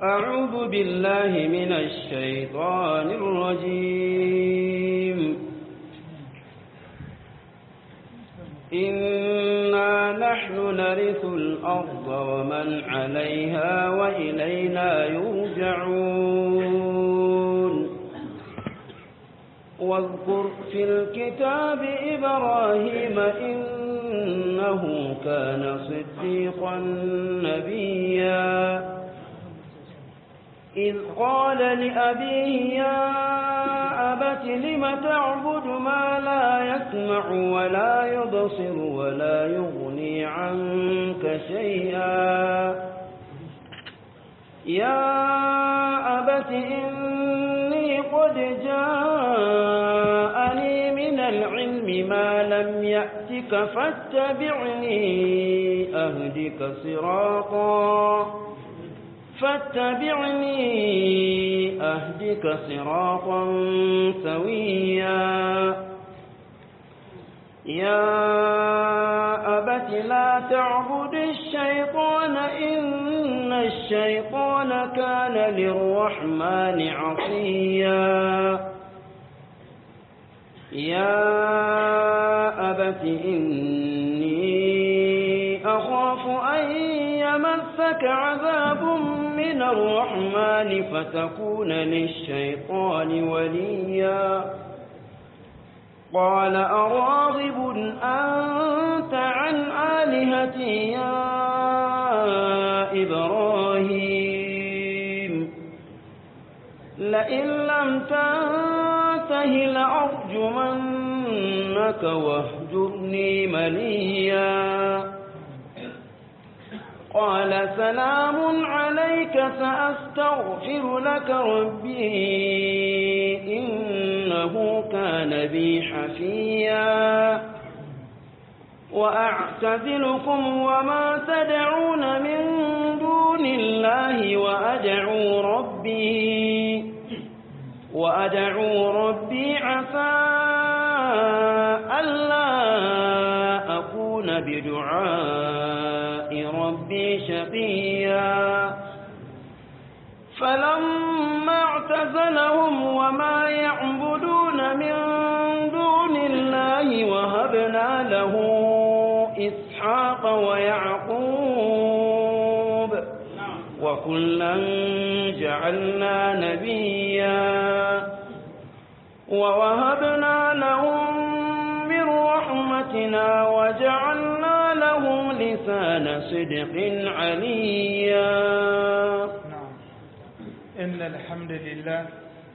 أعوذ بالله من الشيطان الرجيم إنا نحن نرث الأرض ومن عليها وإلينا يرجعون واذكر في الكتاب إبراهيم إنه كان صديقا نبيا إذ قال لأبيه يا أبت لم تعبد ما لا يسمع ولا يبصر ولا يغني عنك شيئا يا أبت إني قد جاءني من العلم ما لم يأتك فاتبعني أهدك صراطا فاتبعني أهدك صراطا سويا يا أبت لا تعبد الشيطان إن الشيطان كان للرحمن عصيا يا أبت إني أخاف أن يمسك عذاب من الرحمن فتكون للشيطان وليا قال أراغب أنت عن آلهتي يا إبراهيم لئن لم تنته لأرجمنك واهجرني مليا قال سلام عليك سأستغفر لك ربي إنه كان بي حفيا وأعتزلكم وما تدعون من دون الله وأدعو ربي وأدعو ربي عسى ألا أكون بدعاء ربي شقيا فلما اعتزلهم وما يعبدون من دون الله وهبنا له إسحاق ويعقوب وكلا جعلنا نبيا ووهبنا لهم من رحمتنا وجعلنا لهم لسان صدق عليا نعم إن الحمد لله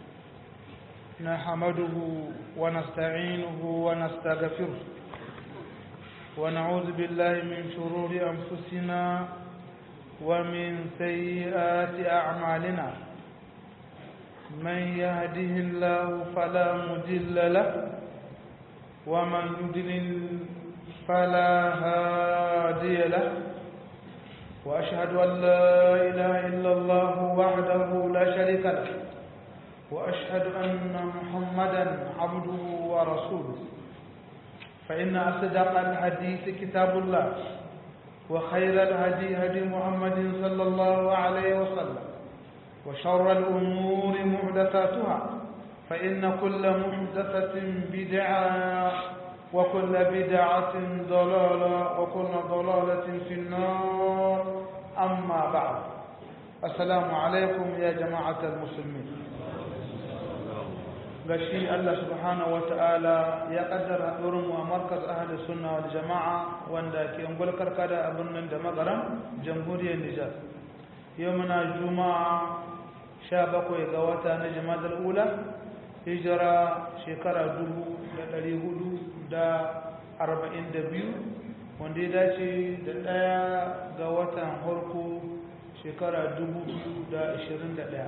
نحمده ونستعينه ونستغفره ونعوذ بالله من شرور أنفسنا ومن سيئات أعمالنا من يهده الله فلا مضل له ومن يضلل فلا هادي له وأشهد أن لا إله إلا الله وحده لا شريك له وأشهد أن محمدا عبده ورسوله فإن أصدق الحديث كتاب الله وخير الهدي هدي محمد صلى الله عليه وسلم وشر الأمور محدثاتها فإن كل محدثة بدعة وكل بدعة ضلالة وكل ضلالة في النار أما بعد السلام عليكم يا جماعة المسلمين gashi Allah subhanahu wata'ala ya kaddara mu a markaz ahli sunna wal jama'a wanda ke ungul karkada a birnin da magaran jamhuriyar Nijar yau muna juma'a 17 ga wata na jimadar ula hijira shekara 1442 wanda ya dace da ɗaya ga watan harko shekara 2021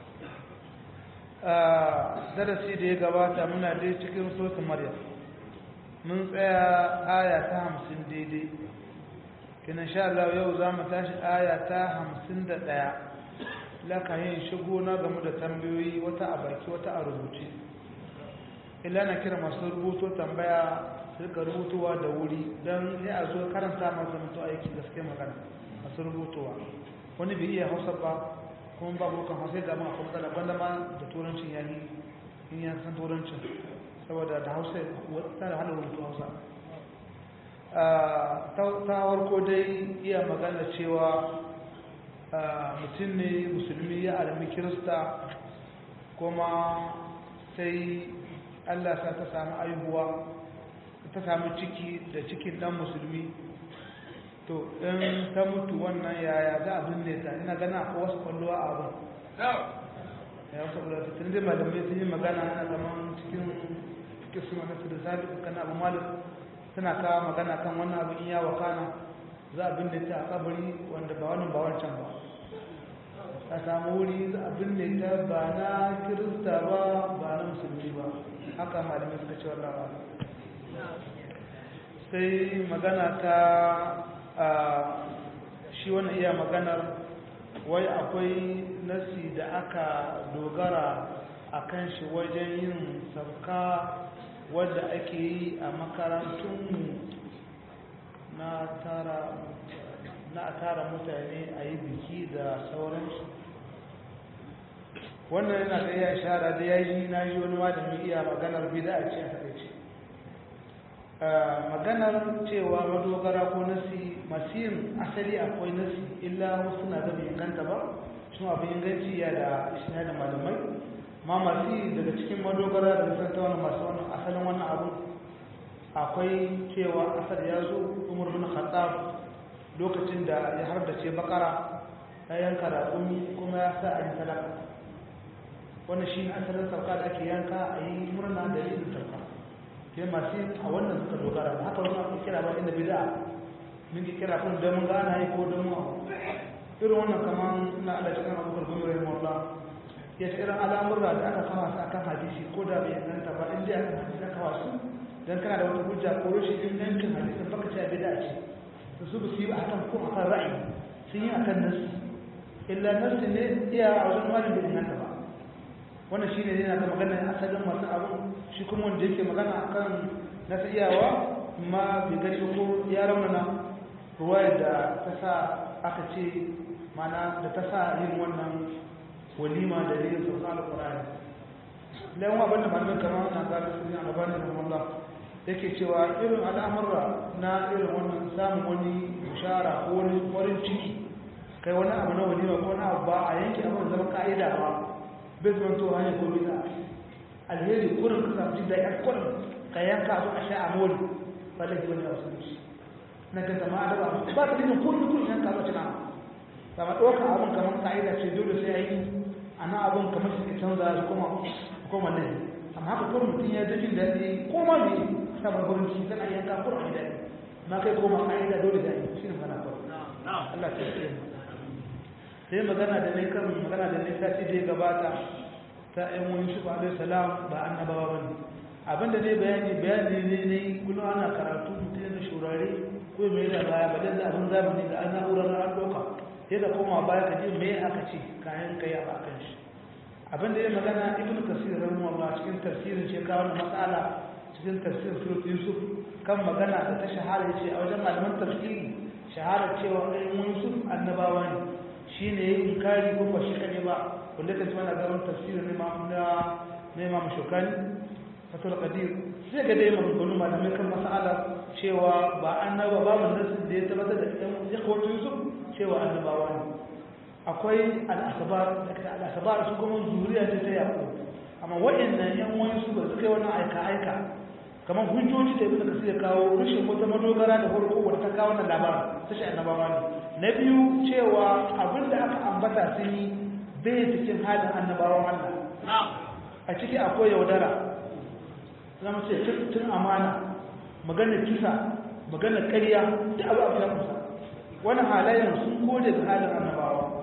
a darasi da ya gabata muna dai cikin sosu maryam mun tsaya aya ta hamsin daidai kina sha Allah yau za mu tashi aya ta hamsin da ɗaya laka yin shigo na game da tambayoyi wata a baki wata a rubuce illa na kira masu rubuto tambaya su rika rubutowa da wuri don sai a zo karanta masu mutu aiki gaske magana masu rubutowa wani bai iya hausa ba kuma ba bukan hausa ga ma kuma matsala gwanda ma da turancin yayi in ya san turancin saboda da hausa ta da hana rubutu hausa ta warko dai iya magana cewa mutum ne musulmi ya alami kirista kuma sai allah sa ta samu aihuwa ta samu ciki da cikin dan musulmi to in ta mutu wannan yaya za a binne ta ina gana ko wasu kwallowa a abin ya wasu kwallowa ta tun zai malamai sun yi magana na zaman cikin cikin suna na su da zaɓi kana abu malik suna kawo magana kan wannan abin iya wakana za a binne ta a kabari wanda ba wannan ba wancan ba a samu wuri za a binne ta ba na kirista ba ba na musulmi ba haka malamai suka ce wallah ba sai magana ta shi wannan iya maganar wai akwai nasi da aka dogara a kan shi wajen yin sauka wadda ake yi a makarantunmu na tara na tara mutane a yi biki da sauransu wannan yana da iya shara da ya yi na yi wani malami iya maganar bida a ce a takaice maganar cewa madogara ko nasi masu yin asali akwai nasi illa wasu na da inganta ba shi abin inganci ya da ishina da malamai ma masu yi daga cikin madogara da nisan ta wani masu wani asalin wannan abu akwai cewa asar ya zo umar bin khattab lokacin da ya hardace bakara ya yanka raƙumi kuma ya sa a yi talaka wannan shi asalin sauka da ake yanka a yi murna da yin sauka sai masu a wannan suka dogara da haka wani ake kira ba inda bida min ki kira kun don ga ana yi ko don mu irin wannan kaman na Allah cikin abubakar gumi rahim Allah ya ce irin al'amurra da aka kama su akan hadisi ko da bai inganta ba inda aka hadisi aka wasu dan kana da wata hujja ko rashin ingancin hadisin baka ce bida ce to su ba su yi akan ko akan ra'ayi sun yi akan nasu illa nasu ne iya a wajen malin bai inganta ba wannan shine yana da magana asalin masu abu shi kuma wanda yake magana akan na iyawa ma bai gani ko ya raunana ruwayar da ta sa aka ce mana da ta sa yin wannan walima da yin sauka alƙur'ani lawan abin da malamin kamar na gaba su ne a gabanin da Allah yake cewa irin al'amurra na irin wannan samun wani bishara ko wani farin ciki kai wani abu na walima ko na abu ba a yanke abin zama ka'ida ba bai zama to hanyar ko bisa alheri kurin ka samu jin daɗin kurin ka yanka abu a sha a mori ba da wani a wasu shi na ga zama adaba ba ta nuna kurin kurin yanka abu cina sama ɗauka abin kamar ka'ida ce dole sai a yi a na abin kamar shi ke canza shi kuma kuma nan amma haka kurin mutum ya jin daɗi ko ma me samun kurin ci zana yanka kurin a daɗi ma kai koma ka'ida dole da yi shi ne magana kurin Allah ta yi sai magana da ne kan magana da ne sati da ya gabata ta ɗan wani shi ba salam ba annabawa ba ne abinda ne bayani bayani ne ne kullum ana karatu mutum yana shurare ko mai da baya ba da abin zamani da an na'urar an ɗauka sai da koma baya ka ji me aka ce kayan kai a bakan shi abinda ya magana ibnu kasir rahimahullah cikin tafsirin ce kawo matsala cikin tafsirin surat yusuf kan magana da ta shahara ce a wajen malaman tafsiri shahara cewa ɗan yusuf annabawa ne shi ne ya yi kari ko ba shi kaɗai ba wanda ka ci mana gaban tafsirin na imam shokani fatul qadir sai ga dai maganganu malamai kan mas'ala cewa ba annaba babu nasin da ya tabbatar da ɗan ya kawo yusuf cewa annabawa ne akwai al'asabar da al'asabar su kuma zuriya ce ta yaƙo amma waɗannan yan wani su ba su kai wannan aika aika kamar hujjoji da ibn kasir ya kawo rashin wata madogara da farko wadda ta kawo wannan labarin ta shi annabawa ne na biyu cewa abin da aka ambata sun yi bai cikin halin annabawan Allah a ciki akwai yaudara zama ce tun amana maganar kisa maganar ƙarya da abu abu ya kusa wani halayen sun kode da halin annabawa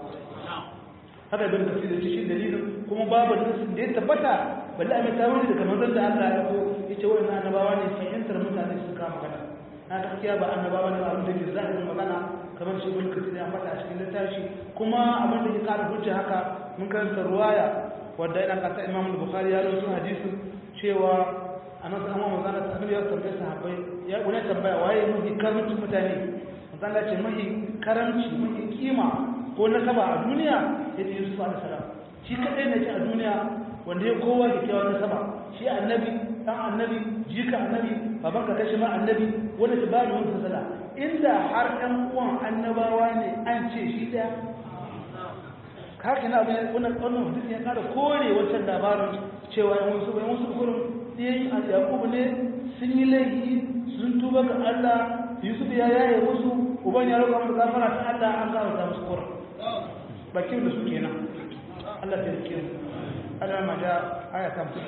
haka bin kasir da shi dalilin kuma babu nasin da ya tabbata balle a mai tawuri daga manzon da Allah ya ko yace wannan annabawa ne fahimtar mutane su kama magana na gaskiya ba annabawa ne abin da ke zahirin magana kamar shi ibn kasir ya faɗa a cikin littafi kuma abin da ke ƙara hujja haka mun karanta ruwaya wanda yana kasa Imam Bukhari ya rawaito hadisin cewa annabi amma manzon Allah annabi ya tambaye sahabbai ya wani tambaya waye mafi karamcin mutane manzon Allah ce mafi karamci mafi kima ko na saba a duniya ya ce yusuf alaihi salam shi kadai ne a duniya wanda ya kowa da kyawun na saba shi annabi dan annabi jika annabi baban ka kashi ma annabi wanda ta bani wani fasala inda har ɗan uwan annabawa ne an ce shi ɗaya haka na abin wannan wannan hadisi ya ƙara kore wancan labarin cewa yan wasu yan wasu kurin ɗayan a yakubu ne sun yi laifi sun tuba ga Allah Yusuf ya yaye musu uban ya roƙa musu gafara ta Allah an gafarta musu kurin bakin da su kenan Allah ta rike mu Allah ma da aya ta mutu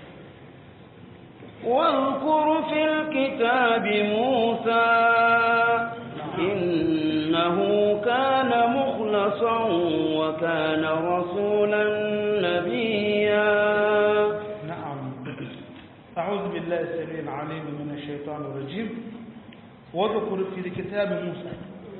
واذكر في الكتاب موسى إنه كان مخلصا وكان رسولا نبيا نعم أعوذ بالله السميع العليم من الشيطان الرجيم واذكر في الكتاب موسى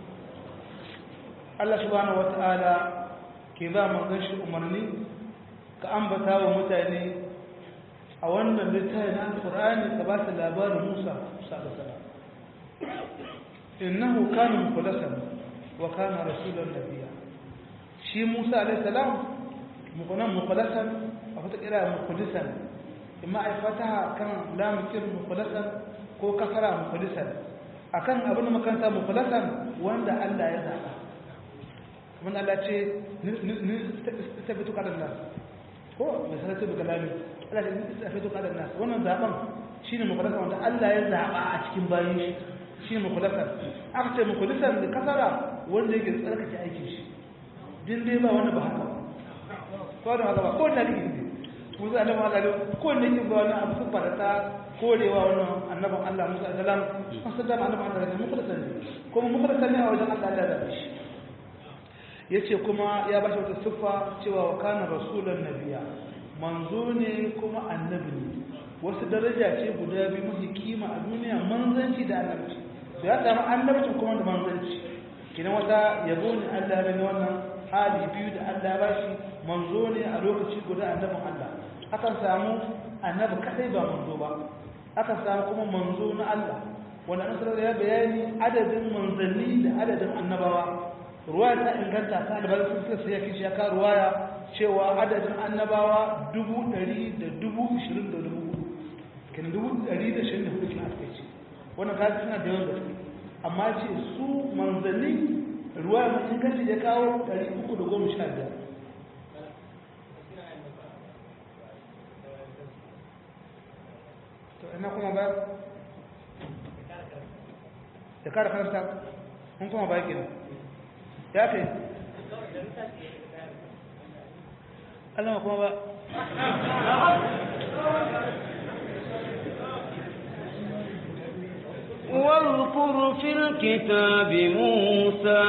الله سبحانه وتعالى كذا ما غش أمرني كأنبتا ومتاني a wannan littafi na alqur'ani ka ba ta labarin Musa Musa da salam innahu kana mukhlasan wa kana rasulan nabiyya shi Musa alayhi salam mukunan mukhlasan a wata kira mukhlasan imma ai fataha kan lam kir mukhlasan ko kasara mukhlasan akan abin da makanta mukhlasan wanda Allah ya zaba kuma Allah ce ni tabbatu kadan nas ko misalatu bi kalami Allah ya tabbatu kadan nas wannan zaban shine mukhlasan wanda Allah ya zaba a cikin bayin shi shine mukhlasan aka ce mukhlasan da kasara wanda yake tsarkake aikin shi din dai ba wanda ba haka ko da haka ba ko da ne Musa alaihi wa ko ne yake ba wani abu sun fara ta korewa wannan annabin Allah Musa alaihi salam an sallama annabin Allah ne mukhlasan ne kuma mukhlasan ne a wajen Allah da zabe shi yace kuma ya bashi wata siffa cewa wa kana rasulan nabiyya manzo ne kuma annabi ne wasu daraja ce guda biyu mafi kima a duniya manzanci da annabci da ya samu annabci kuma da manzanci kina wata yabo ne Allah ne wannan hali biyu da Allah ba shi manzo ne a lokaci guda annabin Allah akan samu annabi kadai ba manzo ba akan samu kuma manzo na Allah wanda an sanar ya bayani adadin manzanni da adadin annabawa ruwaya ta inganta ta albar sun sai ya kishi ya ka ruwaya cewa adadin annabawa dubu ɗari da dubu ishirin da dubu hudu kan dubu ɗari da shirin da hudu kina aka ce wannan ka suna da yawan gaske amma ce su manzanni ruwaya mai inganci ya kawo ɗari uku da goma sha biyar to ina kuma ba da kara karanta mun kuma ba kenan ya kai Allah kuma ba واذكر في الكتاب موسى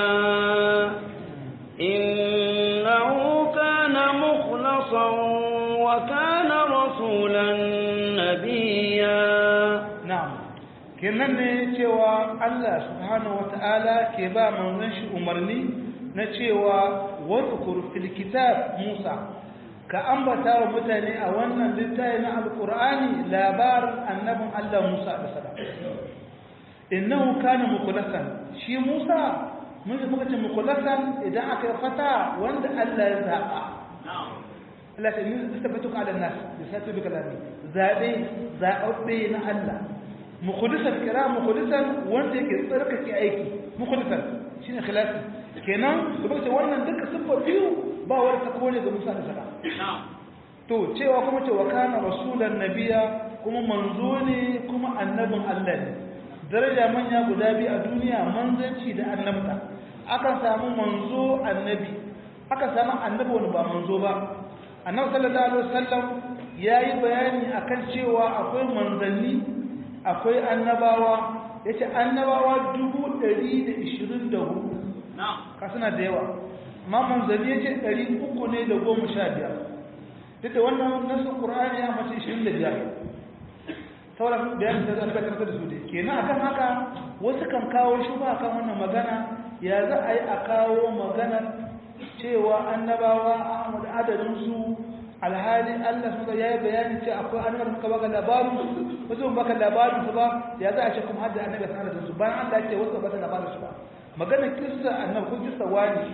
إنه كان مخلصا وكان رسولا نبيا na'am kenan ne cewa Allah subhanahu wata'ala ke ba manzon shi umarni na cewa wadhkur fil kitab Musa ka ambata wa mutane a wannan littafi na alqur'ani labarin annabin Allah Musa da salam innahu kana mukhlasan shi Musa mun ji muka ce mukhlasan idan aka fata wanda Allah ya zaba Allah ta yi tabbatuka ala nas da sai bi kalami zabe zaɓaɓɓe na Allah mukhlisan kira mukhlisan wanda yake tsarkake aiki mukhlisan shine khilafi kenan kuma ce wannan duka siffa biyu ba wani ta kone ga Musa da Sala to cewa kuma ce wa kana rasulan nabiya kuma manzo ne kuma annabin Allah ne daraja manya guda biyu a duniya manzanci da annabta akan samu manzo annabi akan samu annabi wani ba manzo ba annabi sallallahu alaihi wasallam yayi bayani akan cewa akwai manzanni akwai annabawa yace annabawa 124 ka suna da yawa amma manzanni yace 300 ne da 15 duk da wannan nasu qur'ani ya mace 25 sauran bayanin da zan karanta da su dai kenan akan haka wasu kan kawo shubha kan wannan magana ya za a yi a kawo magana cewa annabawa Ahmad adadin su alhali Allah suka yayi bayani ce akwai annabawa suka baka labarin wasu ban baka labarin su ba ya za a ce kuma hadda annabi sanar da su bayan Allah ya ce wasu baka labarin su ba magana kissa annabi ko kissa wani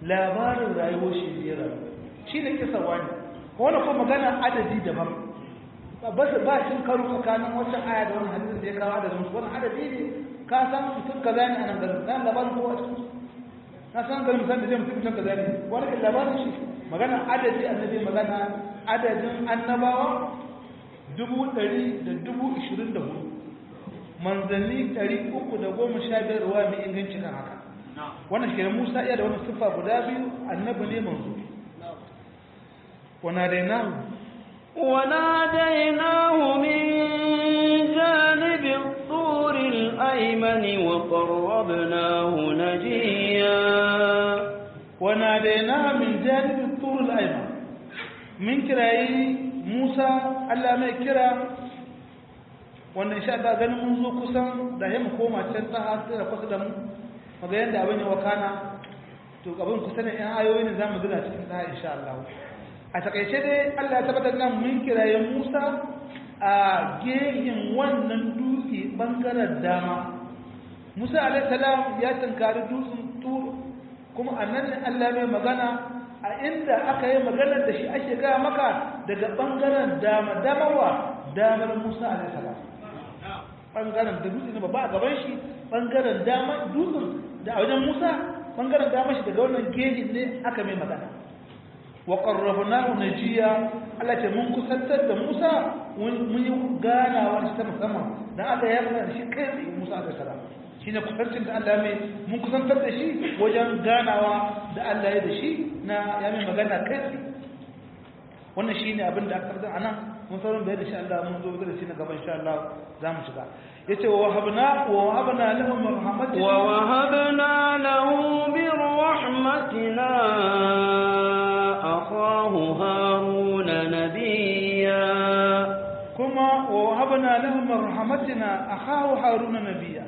labarin rayuwar shi ne rayu shi ne kisa wani wani kuma magana adadi daban ba su ba shi karo tsakanin wata aya da wani hadisin da ya kawo adadin su wani adadi ne ka san mutum kaza ne a nan garin na labarin kowa cikin na san garin mutum da zai mutum mutum kaza ne wani kan labarin shi magana adadi annabi magana adadin annabawa dubu ɗari da dubu ishirin da hudu manzanni ɗari uku da goma sha biyar ruwa mai inganci kan haka wannan shi musa iya da wani siffa guda biyu annabi ne manzo wana da yana وناديناه من جانب الطور الأيمن وقربناه نجيا wana da yana min janibin turul aiman min kirayi musa allah mai kira wannan sha ta ganin mun zo kusan da ya mu koma can ta hasu da kusa da mu maga yadda abin yi wakana to abin kusa ne yan ayoyi ne za mu gina cikin ta insha Allah a takaice dai Allah ya tabbatar nan mun kiraye Musa a gehen wannan dutse bangaren dama Musa alaihi salam ya tunkari dutsen tur kuma annan ne Allah mai magana a inda aka yi maganar da shi ake gaya maka daga bangaren dama damawa damar Musa alaihi salam bangaren da dutse ne ba a gaban shi bangaren dama dutsen da a wajen Musa bangaren dama shi daga wannan gejin ne aka mai magana wa qarrabnahu najiya Allah ce mun kusantar da Musa mun yi ganawa da shi ta musamman dan aka yi magana shi kai tsaye Musa alaihi salam shine kusancin da Allah mai mun kusantar da shi wajen ganawa da Allah ya da shi na ya mai magana kai tsaye wannan shine abin da aka karanta anan mun sauran da shi Allah mun zo da shi na gaban insha Allah za mu shiga yace wa wahabna wa wahabna lahu min rahmatina wa wahabna lahu min rahmatina akhahu haruna nabiyya kuma wa wahabna lahu min rahmatina akhahu haruna nabiyya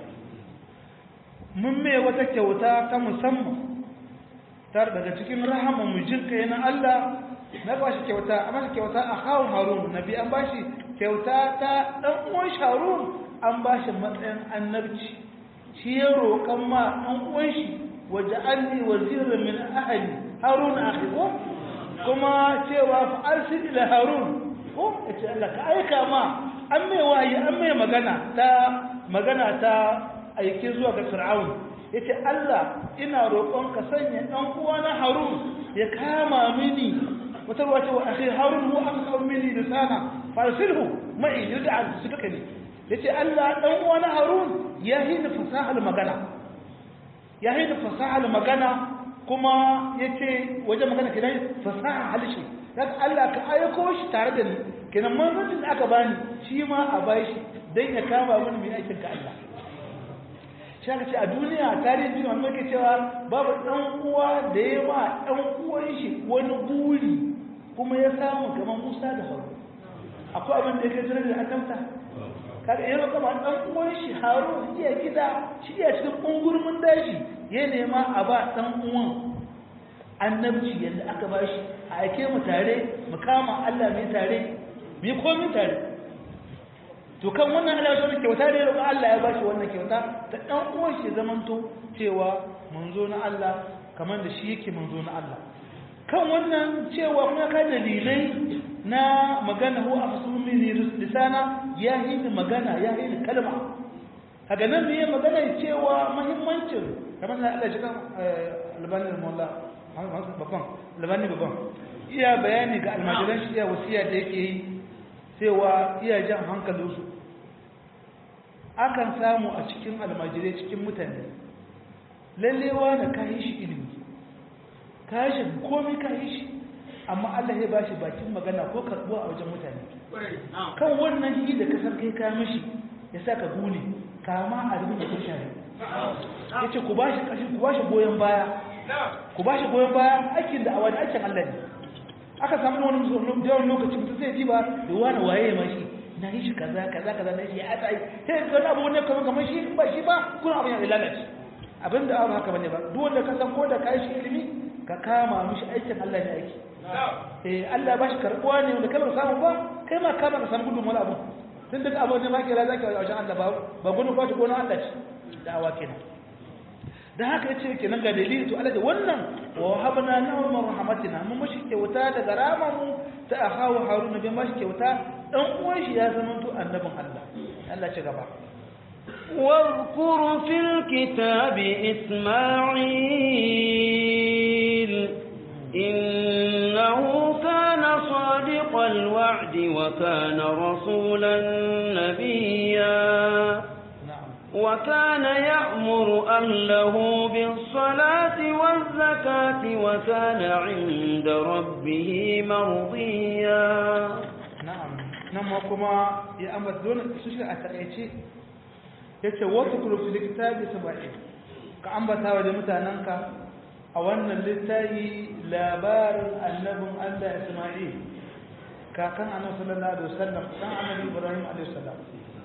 mun mai wata kyauta ta musamman tar daga cikin rahama mu jinka yana Allah na ba shi kyauta a masa kyauta a kawun harun nabi an ba shi kyauta ta ɗan uwan harun an ba shi matsayin annabci shi ya roƙon ma ɗan uwan shi waje an ne wazirin min ahali harun a ko kuma cewa fa arsil ila harun ko ya ce Allah ka aika ma an mai wayi an mai magana ta magana ta aike zuwa ga fir'aun yace Allah ina roƙon ka sanya ɗan uwana harun ya kama mini wata ruwa ce wa akhi harun hu aqsam minni lisana farsilhu ma'i yud'a sidqani yace Allah dan uwa na harun ya hina fasahar magana ya hina fasahar magana kuma yace wajen magana kenan fasaha halishi dan Allah ka aiko shi tare da ni kenan manzon da aka bani shi ma a bai shi dan ya kama mini mai aikin ka Allah shi aka ce a duniya tarihin jini wanda ke cewa babu ɗan uwa da ya ma ɗan uwan shi wani guri kuma ya samu kamar musa da haru akwai abin da ya kai jirar da annabta kaga yana kama ɗan uwan shi haru iya gida shi iya cikin ƙungurmin daji ya nema a ba ɗan uwan annabci yadda aka ba shi a aike mu tare mu kama allah mai tare mu yi komi tare to kan wannan Allah ya kyauta da roƙa Allah ya bashi wannan kyauta ta dan uwan shi zamanto cewa manzo na Allah kamar da shi yake manzo na Allah kan wannan cewa kuma ka dalilai na magana hu afsumi lisana ya yi magana ya yi kalma kaga nan ne magana cewa muhimmancin kamar da Allah ya kan albani mullah babban albani babban iya bayani ga almajiran shi iya wasiya da yake yi cewa iya jan hankalinsu akan samu a cikin almajirai cikin mutane lallewa na kayi shi ilimi kayi shi komi kayi shi amma Allah ya bashi bakin magana ko karbuwa a wajen mutane kan wannan shi da kasar kai ka mishi ya sa ka gune kama a rubin da kushare ya ce ku bashi kashi ku bashi goyon baya ku bashi goyon baya aikin da a wani aikin Allah ne aka samu wani yawan lokacin mutum zai ji ba da wani waye ma shi na yi shi kaza kaza kaza na shi ya ta yi sai ka wani abu wani kamar kamar shi ba shi ba kuna abin ya lalace abin da abu haka bane ba duk wanda ka san ko da kai shi ilimi ka kama mishi aikin Allah ne aiki eh Allah ba shi karbuwa ne wanda kai ba samu ba kai ma kama ka samu gudun wani abu tun daga abu ne ma kira zaki a wajen Allah ba ba gudun ba shi gona Allah ce da awa kenan dan haka yace kenan ga dalili to Allah da wannan wa habna lahu min rahmatina mun mashi kyauta daga ramamu ta akawu haruna bai mashi kyauta dan uwan shi ya zama to annabin Allah Allah ci gaba واذكر في الكتاب إسماعيل إنه كان صادق الوعد وكان رسولا نبيا na'am وكان يأمر أهله بالصلاة والزكاة وكان عند ربه مرضيا na'am nan ma kuma ya ambata dole su shi a takaice yace wata kulu fi kitabi sab'in ka ambata wa da mutananka a wannan littafi labarin annabin Allah Isma'il kakan annabi sallallahu alaihi wasallam dan annabi Ibrahim alaihi salam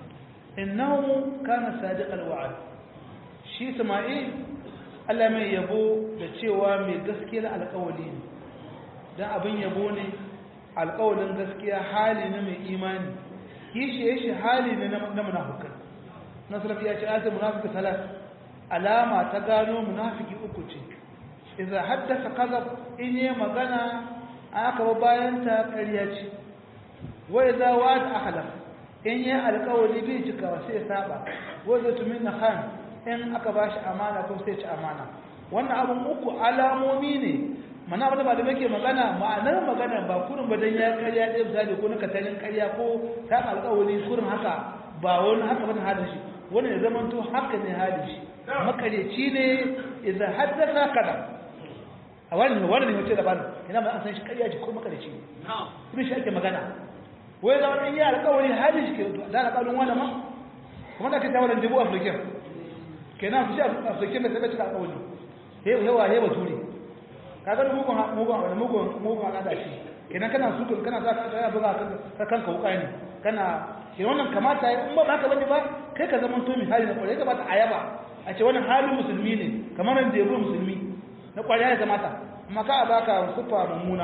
innahu kana sadiq alwa'd shi Isma'il Allah mai yabo da cewa mai gaskiyar alƙawari ne dan abin yabo ne alƙawarin gaskiya hali na mai imani kishi ya shi hali ne na munafukai nasarafi ya ce ata munafiki salat alama ta gano munafiki uku ce idza haddasa kazab in yi magana aka ba bayan ta ƙarya ce wa idza wa'ada akhlaf in yi alƙawari bai cikawa sai ya saba wa idza tumina khan in aka bashi amana ko sai ci amana wannan abun uku alamomi ne mana abin da malamai ke magana ma'anar magana ba kurin ba dan ya karya ɗaya misali ko na katalin karya ko ta alƙawari kurin haka ba wani haka ba halin shi wani ya zama to haka ne halin shi makareci ne idan haddasa kada a wani ne wani ne mace da bani ina ma an san shi karya ce ko makareci ne kuma shi ake magana wai da wani ya alƙawari halin shi ke da alƙawarin wani ma kuma da ake tawaran dubu afirkin kenan ku shi afirkin da ta bai cika alƙawari hewa hewa turi kaga da mugun mugun da mugun mugun al'ada shi kenan kana su kana za ka kana buga ka kanka wuka ne kana ke wannan kamata in ba haka bane ba kai ka zama to misali na kwarai kamata a yaba a ce wannan halin musulmi ne kamar nan da yabo musulmi na kwarai ya kamata amma ka baka sufa mummuna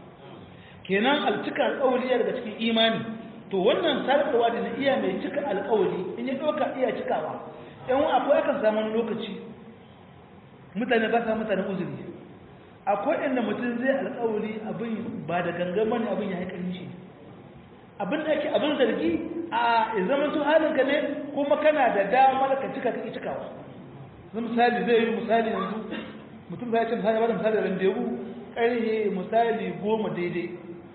kenan alcika alƙawari ya daga cikin imani to wannan sarkarwa da na iya mai cika alƙawari in ya ɗauka iya cikawa yan akwai akan samun lokaci mutane ba sa mutane uzuri akwai inda mutum zai alƙawari abin ba da gangan bane abin ya haƙari shi abin da ake abin zargi a ya zama su halinka ne kuma kana da damar ka cika kake cikawa zan misali zai yi misali yanzu mutum ba ya ce misali ba da misali randewu ƙarhe misali goma daidai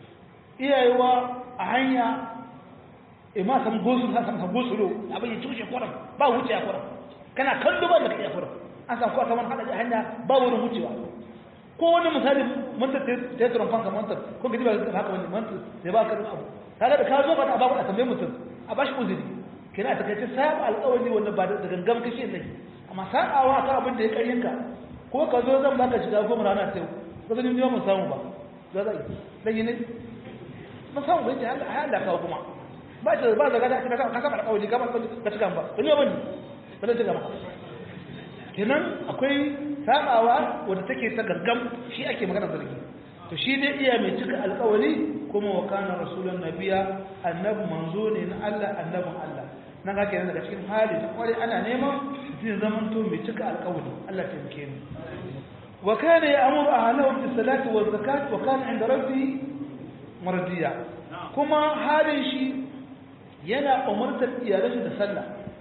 iyayewa a hanya e ma samu gosu sa samu gosulo abin ya cushe kwaram ba wuce a kwaram kana kallo ba da ka iya kwaram an samu kwasa wani haɗa hanya ba wurin wucewa ko wani misali mantar teturan fanka mantar ko gaji ba haka wani mantar sai ba karin abu kaga da ka zo ba da abaku a tambaye mutum a bashi uzuri kina ta kace saba alƙawari wanda ba da gangan kake sai amma sabawa akan abin da ya karyin ka ko ka zo zan baka shiga goma rana sai ko zan yi mun samu ba za zai dan yi ne mun samu bai da Allah Allah kawo kuma ba ta ba da gada ka ka saba alƙawari ka ba ka cika ba ne ba ne ba zan cika ba kenan akwai sabawa wadda take ta gaggam shi ake magana zargi to shi ne iya mai cika alkawari kuma wa kana rasulun nabiya annabi manzo ne na Allah annabin Allah nan ga kenan daga cikin hali ta kware ana neman zai zaman to mai cika alkawari Allah ta yake mu wa kana ya'muru ahlahu bis salati waz zakat wa kana inda rabbi mardiya kuma halin shi yana umartar iyalansa da sallah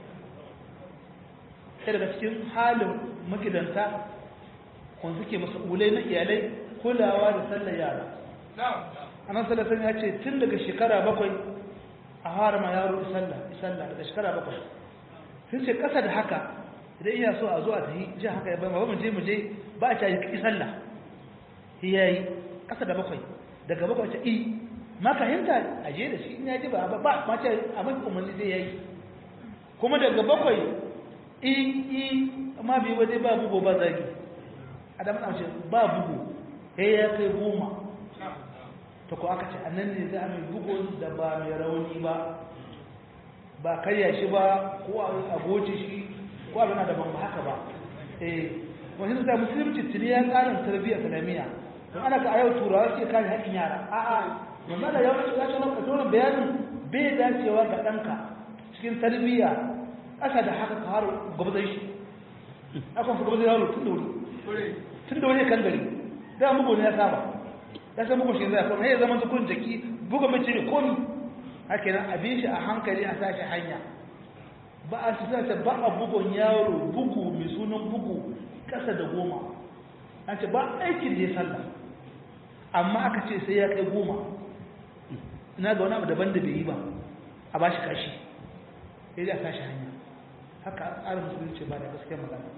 sai daga cikin halin magidanta kun suke mas'ulai na iyalai kulawa da sallar yara anan salatan ya ce tun daga shekara bakwai a harama yaro sallah sallah daga shekara bakwai sun ce kasa da haka idan iya so a zo a tafi ji haka ya bayan mu je mu je ba a ce yi sallah ya yi kasa da bakwai daga bakwai ce i ma ka hinta a je da shi in ya ji ba ba ma ce a mafi umarni zai yayi kuma daga bakwai i i ma bi waje ba bugo ba zagi adam na ce ba bugu sai ya kai goma ta ko aka ce annan ne za a mai bugun da ba mai rauni ba ba karya shi ba ko a goce shi ko abin da ban ba haka ba eh wani da musulunci tuni ya tsarin tarbiyyar islamiyya don ana ga ayau turawa suke kare haƙƙin yara a'a mamma da yawon ya ce maka dole bayanin bai dacewa ga ɗanka cikin tarbiyya ƙasa da haka ka har gwabzai shi akan fuka zai yaro tun da wuri tun da wuri kan gari da mugu ne ya saba ya san mugu shi zai kuma ya zama tukun jaki buga mace ne komi haka nan abin shi a hankali a sashi hanya ba a sisa ba a bugun yaro bugu mai sunan bugu kasa da goma an ce ba aikin da ya sallah amma aka ce sai ya kai goma ina ga wani abu daban da bai yi ba a ba shi kashi sai dai a sashi hanya haka tsarin musulunci ba da gaskiyar magana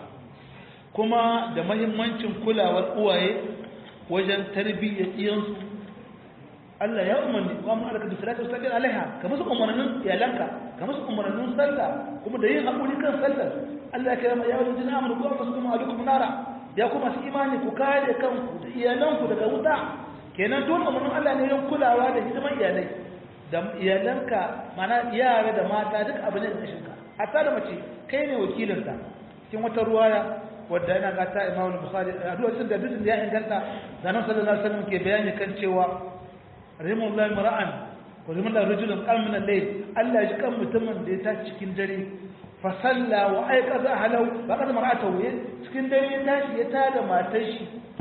kuma da mahimmancin kulawar uwaye wajen tarbiyyar iyansu Allah ya umarni wa mun alaka bi salatu wasallin alaiha ka musu umarnin iyalanka ka musu umarnin sallah kuma da yin hakuri kan sallar Allah ya kira ya wajen amanu ku anfusukum alaikum nara ya kuma su imani ku kare kanku da iyalanku daga wuta kenan dole umarnin Allah ne yin kulawa da hidiman iyalai da iyalanka mana yara da mata duk abin da kashin ka hatta da mace kai ne wakilinta cikin wata ruwaya wadda yana ga ta Imam Bukhari a duk da duk da ya inganta da Annabi sallallahu alaihi wasallam ke bayani kan cewa rahimullahi mar'an wa rahimullahi rajulun qam min al-layl Allah ya ji kan mutumin da ya tashi cikin dare fa salla wa ayqaza ahlahu ba kaza mar'atahu cikin dare ya tashi ya tada matar shi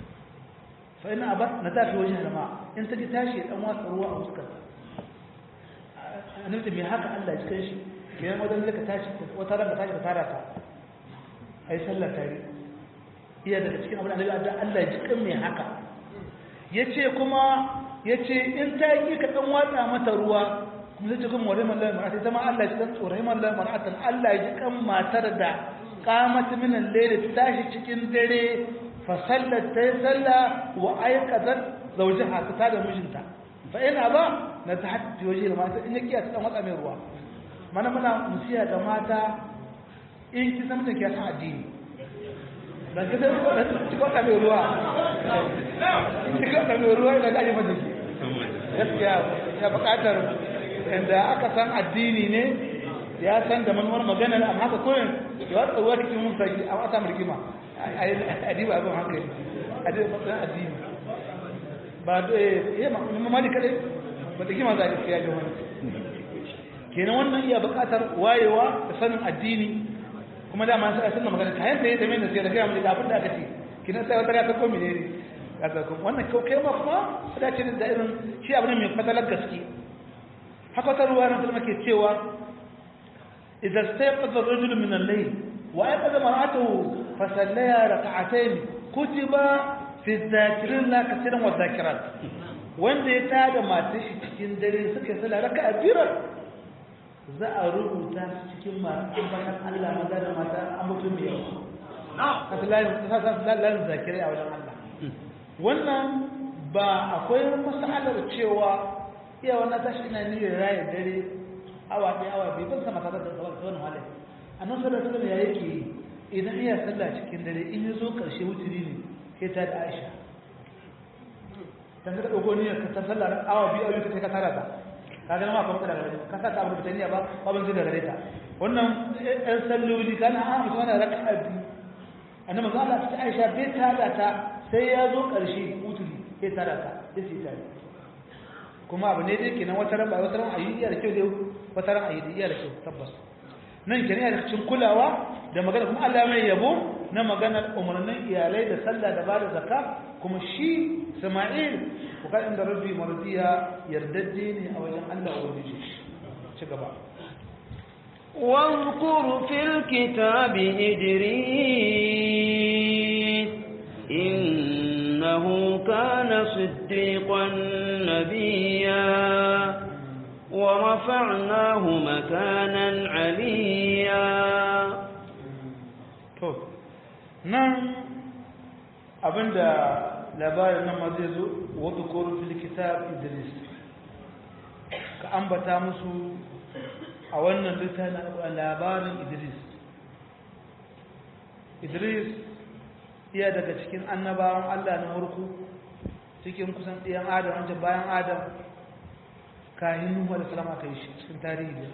fa ina aba na tafi wajen jama'a in ta ji tashi ya dan watsa ruwa a fuskar annabi me haka Allah ya ji kan shi kenan wajen da ka tashi wata ran ka tashi ka tara ta ai sallar tare iya daga cikin abin da Allah ya ji kan me haka yace kuma ya ce in ta yi ka ɗan watsa mata ruwa kuma zai ce kuma wani mallar mara'ata ita ma Allah ya ɗan tsoron mallar mara'atan Allah ya ji kan matar da kamata minan lere ta tashi cikin dare fasallar ta yi sallah wa aikatar zaujin haka ta da mijinta fa ina ba na ta hatti waje da mata in ya kiya ta ɗan watsa mai ruwa mana muna musiya ga mata in ki san mutum ki san addini ba ki san ki kwata mai ruwa ki kwata mai ruwa ina gaji mata ki gaskiya ya bukatar inda aka san addini ne ya san da manuwar magana amma haka koyin ya watsa ruwa cikin mun sai a wata mulkima a diba abin hankali a diba matsayin addini ba da ya mamadi kadai ba da kima za a gaskiya ga wani kenan wannan iya bukatar wayewa da sanin addini kuma dama sai a sunna magana kayan da ya da mai da sai da kai mu da abin da aka ce kenan sai wata ya ta komi ne kazakum wannan kai ma kuma da ce da irin shi abu ne mai fadalar gaske haka ta ruwa na kuma ke cewa idan stayqadha ar-rajul min al-layl wa ayqadha mar'atuhu fa sallaya rak'atayn kutiba fi dhakirin la katiran wa dhakirat wanda ya tada matar shi cikin dare suka sallah raka'a biyar za a rubuta cikin masu ambaton Allah maza da mata an mutum mai yawa na lalin zakirai a wajen Allah wannan ba akwai masalar cewa iya wannan tashi ina niyyar raya dare awa ɗaya awa biyu ban sama tare da tsawon halin a nan sallar sallar ya yake idan iya sallah cikin dare in ya zo ƙarshe wuturi ne sai ta da aisha dan ka ɗauko niyyar ka san sallar awa biyu awa biyu ka tara ta ka ga ma kuma kada gare ka sa ta abu da niyya ba ba ban da gare ta wannan ɗan salloli kana a mutum ana raka'a biyu annabi Allah ta Aisha bai tada ta sai ya zo ƙarshe mutuli sai tada ta sai sai tare kuma abu ne dai kenan wata ran ba wata ran ayi iya da kyau dai wata ran ayi iya da kyau tabbas nan kenan yana cikin kulawa da magana kuma Allah mai yabo na maganar umarnin iyalai da sallah da bada zakka kuma shi Sama'il ko kan inda rabbi mardiya yardajje ne a wajen Allah ubangiji ci gaba واذكر في الكتاب إدريس إنه كان صديقا نبيا ورفعناه مكانا عليا nan abinda labarin nan ma zai zo wadda koro filikitab idris ka ambata musu a wannan littafin labarin idris idris iya daga cikin annabawan allah na harku cikin kusan ɗiyan adam wancan bayan adam kayan nuhu da salama ka yi shi cikin tarihi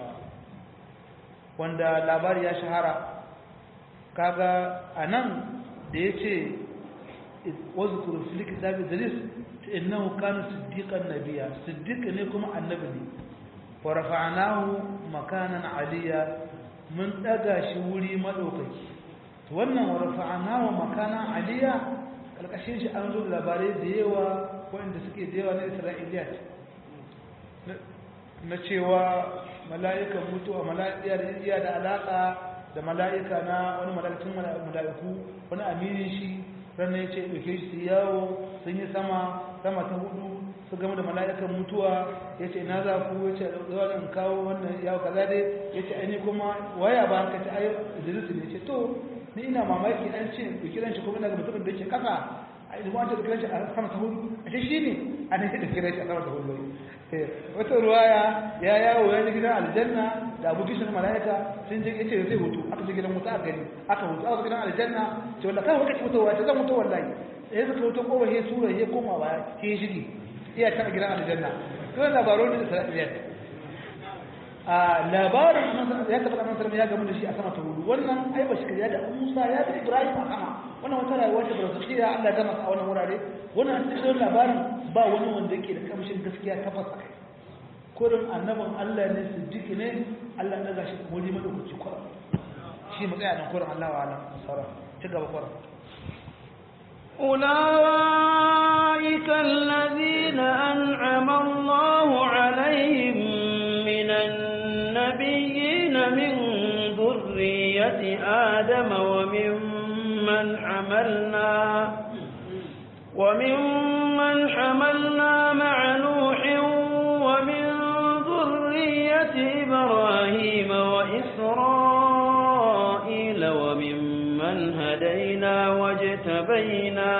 wanda labari ya shahara kaga a nan da ya ce wasu kurufi kitabi idris ta innahu kana siddiqan nabiya siddiq ne kuma annabi ne wa rafa'nahu makanan aliya mun daga shi wuri madaukaki to wannan wa rafa'ana wa makana aliya kalkashin shi an zo da labarai da yawa wanda suke da yawa na isra'iliyat na cewa mala'ikan mutuwa mala'ika da iya da alaka da mala'ika na wani mala'ikun mala'iku wani aminin shi ranar ya ce ɗauke shi su yawo sun yi sama sama ta hudu su gama da mala'ikan mutuwa ya ce na za ku ya ce zuwa da kawo wannan yawo kaza dai ya ce aini kuma waya ba ka ta ayo idris ne ce to ni ina mamaki an ce ɗauki ran shi kuma daga mutumin da ke kasa a idan wata ɗauki ran shi a sama ta hudu a ce shi ne a nan ya ɗauki ran shi a sama ta hudu wata ruwaya ya yawo ya ji gidan aljanna da abu kishin mala'ika sun je yace zai hutu aka je gidan wuta a gari aka hutu aka gidan aljanna ce wallahi kai wakati mutuwa ce zan mutu wallahi sai suka hutu ko ba he sura he koma ba ke shigi iya ta gidan aljanna to labarin da Isra'iliya a labarin ya tabbata annabi sallallahu ya gamu da shi a sama ta hudu wannan ai ba shi ya da Musa ya da Ibrahim a sama wannan wata rayuwa ce barzakhiya Allah ya gama a wannan wurare wannan cikin labarin ba wani wanda yake da kamshin gaskiya tabbas kai kurin annabin Allah ne siddiqi ne Allah ya gashi wuri madaukaci kurin shi mu tsaya nan kurin Allah wa alam sara ci gaba kurin أولئك الذين أنعم الله عليهم من النبيين من ذرية آدم وممن حملنا وممن حملنا مع نوح ومن ذرية إبراهيم وإسرائيل وممن هدينا واجتبينا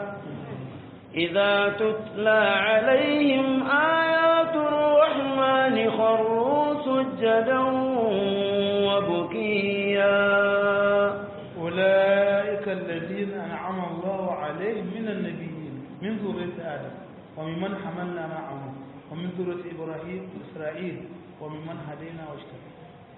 إذا تتلى عليهم آيات الرحمن خروا سجدا وبكيا أولئك الذين أنعم الله عليهم من النبيين من ذرية آدم وممن حملنا معه ومن ذرية إبراهيم وإسرائيل وممن هدينا واجتبينا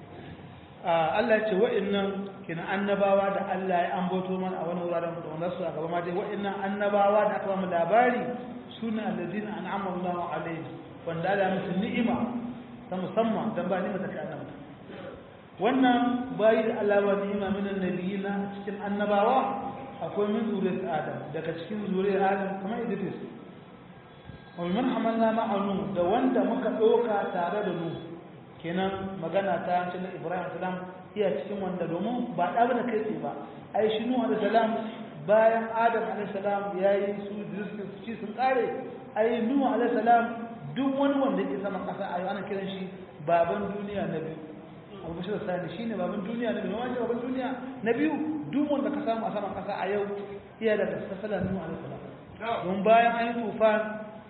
Allah ya ce wa'annan kina annabawa da Allah ya ambato mana a wani wuraren da wanda su a gaba ma dai wa'annan annabawa da aka ba mu labari suna alladina an'ama Allahu alaihim wanda Allah ya musu ni'ima ta musamman dan ba ni'ima ta kai annabawa wannan bayi da Allah ba ni'ima min annabiyina cikin annabawa akwai min zuriyar Adam daga cikin zuriyar Adam kamar Idris wa man hamalna ma'anu da wanda muka doka tare da Nuh kenan magana ta cikin Ibrahim salam iya cikin wanda domin ba da bane kai tsaye ba ai shi Nuh alaihi salam bayan Adam alaihi salam yayi su rizqi su ci sun kare ai Nuh alaihi salam duk wani wanda yake sama kasa ai ana kiran shi baban duniya na biyu Abu Bashir Sani shine baban duniya na biyu wani baban duniya na biyu duk wanda ka samu a saman kasa a yau iya da sassalan Nuh alaihi salam don bayan an yi tufan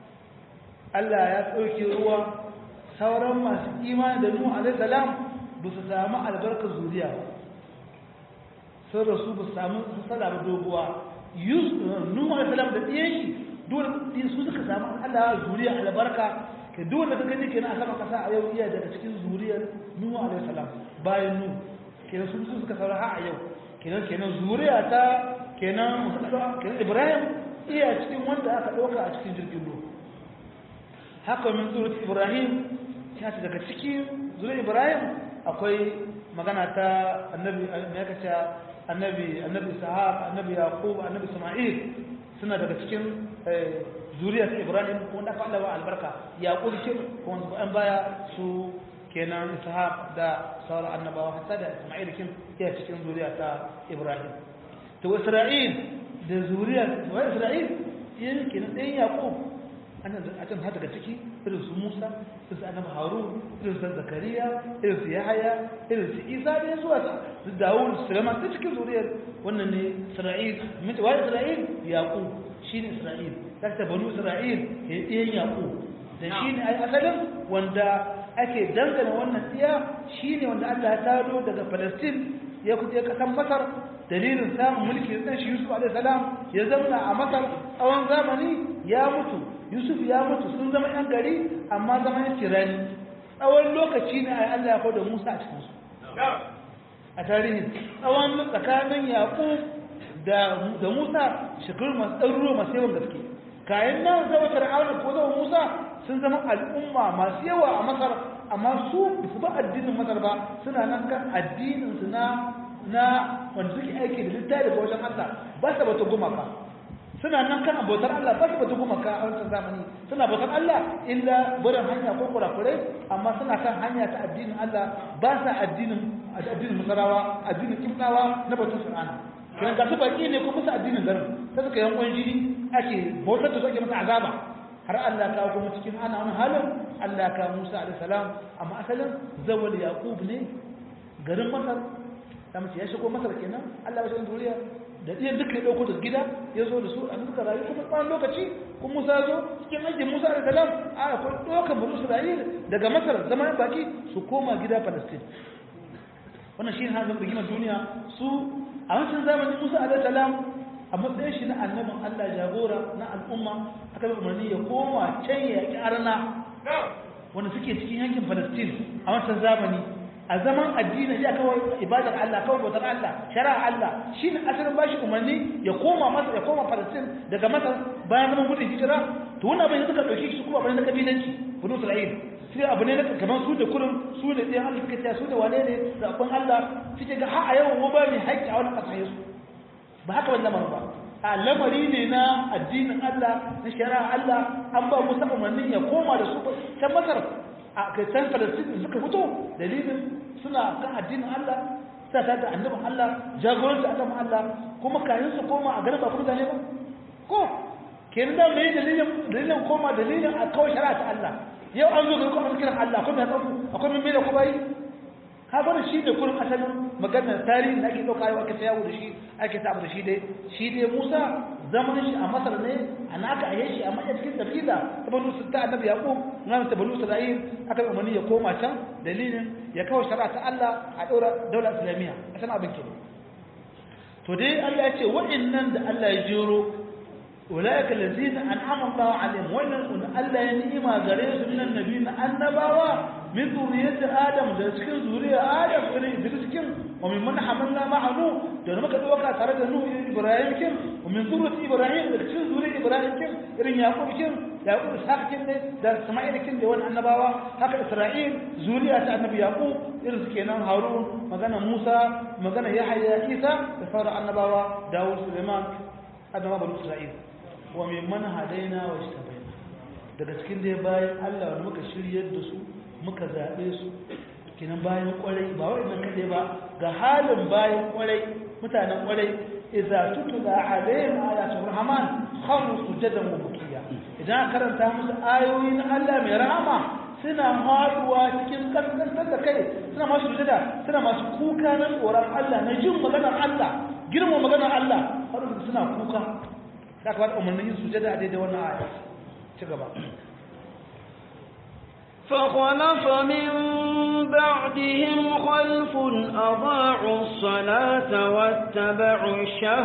Allah ya ɗauke ruwa sauran masu imani da Nuhu alaihi salam ba su samu albarkar zuriya ba sun rasu ba su samu sassala ba doguwa Nuhu alaihi salam da ɗiyan shi dole su suka samu Allah zuriya albarka ke duk wanda ka gani kenan a sama kasa a yau iya daga cikin zuriyar Nuhu alaihi salam bayan Nuhu kenan sun su suka saura har a yau kenan kenan zuriya ta kenan kenan Ibrahim iya cikin wanda aka ɗauka a cikin jirgin ruwa haka min zuwa Ibrahim ya ce daga cikin zuwa Ibrahim akwai magana ta annabi ya kace annabi annabi Ishaq annabi Yaqub annabi Isma'il suna daga cikin zuriyar Ibrahim wanda aka Allah albarka Yaqub kin wanda an baya su kenan Ishaq da sauran annabawa hatta da Isma'il kin ya cikin zuriya ta Ibrahim to Isra'il da zuriyar wa Isra'il yin kenan ɗayan Yaqub ana a can daga ciki irin su Musa irin su Annabi Harun irin su Zakariya irin su Yahaya irin su Isa da zuwa su Dawud Sulaiman da cikin zuriyar wannan ne Isra'il mace wai Isra'il Yaqub shine Isra'il daga banu Isra'il ya ɗiyan Yaqub da shine ai asalin wanda ake dangana wannan tsiya shine wanda Allah ya tado daga Palestine ya kuje kasan Masar dalilin samun mulki da shi Yusuf alaihi salam ya zauna a Masar tsawon zamani ya mutu yusuf ya mutu sun zama yan gari amma zama yan tirani tsawon lokaci ne a Allah ya kawo da Musa a cikinsu a tarihin tsawon tsakanin yaƙub da Musa shekaru masu ɗaruruwa masu yawan gaske kayan nan zama fir'auna ko zama Musa sun zama al'umma masu yawa a Masar amma su su ba addinin Masar ba suna nan kan addinin su na na wanda suke aiki da littafi daga wajen Allah ba su bata gumaka suna nan kan bautar Allah ba su bata gumaka a wancan zamani suna bautar Allah illa barin hanya ko kurakurai amma suna kan hanya ta addinin Allah ba sa addinin addinin musarawa addinin kimtawa na bautar Qur'ani kiran ga su baki ne ko musu addinin garin sai suka yankon jini ake bautar da su ake masa azaba har Allah ka kuma cikin ana wani halin Allah ka Musa alaihi salam amma asalin zawal Yaqub ne garin Masar da mace ya shigo Masar kenan Allah ya shi duniya da ɗiyan duka ya ɗauko da gida ya zo da su a suka rayu kuma tsawon lokaci kuma Musa zo cikin aikin Musa alaihi salam a akwai ɗaukar banu Isra'il daga Masar zaman baki su koma gida Palestine wannan shi ne hazin rigimar duniya su a wancan zamanin Musa alaihi salam a matsayin shi na annabin Allah jagora na al'umma aka yi umarni ya koma can ya yaƙi arna wanda suke cikin yankin Palestine a wancan zamani a zaman addini ya kawai ibadar Allah kawai bautar Allah shari'a Allah shi ne asalin bashi umarni ya koma Masar ya koma Palestine daga Masar bayan zaman gudun hijira to wannan abin suka dauki shi kuma abin na kabilanci banu Isra'il sai abu ne kamar su da kurin su da ɗayan Allah suka ce su da wane ne zaɓen Allah suke ga har a yau mu ba mai haƙƙi a wannan ƙasa su ba haka wani lamarin ba a lamari ne na addinin Allah na shari'a Allah an ba musa umarnin ya koma da su can Masar a kai Palestine suka fito dalilin suna kan addinin Allah suna tare da annabin Allah jagoranci annabin Allah kuma kayan su koma a garin ba kuma ne ba ko kenan da mai dalilin dalilin koma dalilin a kawai shari'a ta Allah yau an zo ga kuma kiran Allah kuma ya tsafu akwai mai da kuma yi ka bari shi da kurin asalin maganar tarihi da ake ɗauka yau ake ta yawo da shi ake ta abu da shi dai shi dai Musa zaman shi a Masar ne a naka a yashi amma a cikin tafida ta banu su ta annabi Yaqub na ta banu Isra'il aka umarni ya koma can dalilin ya kawo shari'a ta Allah a daura daular Islamiyya a san abin ke to dai Allah ya ce wa'annan da Allah ya jero ulaika allazina an'ama Allahu alaihim wannan Allah ya ni'ima gare su minan nabiyina annabawa min zuriyati adam da cikin zuriya adam irin da cikin wa min man hamalna ma'ahu da muka dauka tare da nuhu ibrahim kin wa min zuriyati ibrahim da cikin zuriyar ibrahim kin irin yaqub kin yaqub ishaq kin ne da isma'il kin da wannan annabawa haka isra'il zuriya ta annabi yaqub irin su kenan harun magana musa magana yahya isa da sauran annabawa dawud suleiman annabawa bani isra'il wa min man hadaina wa ishtabaina daga cikin dai bayan Allah wanda muka shiryar da su muka zaɓe su kinan bayan ƙwarai ba waɗannan kaɗai ba ga halin bayan ƙwarai mutanen ƙwarai idza tutula alaihim ayatul rahman kharu sujadan wa bukiya idan karanta musu ayoyi na Allah mai rahama suna haɗuwa cikin kaskantar da kai suna masu sujada suna masu kuka na tsoron Allah na jin maganar Allah girma maganar Allah har suna kuka da ka umarnin yin sujada a daidai wannan aya ci gaba فخلف من بعدهم خلف أضاعوا الصلاة واتبعوا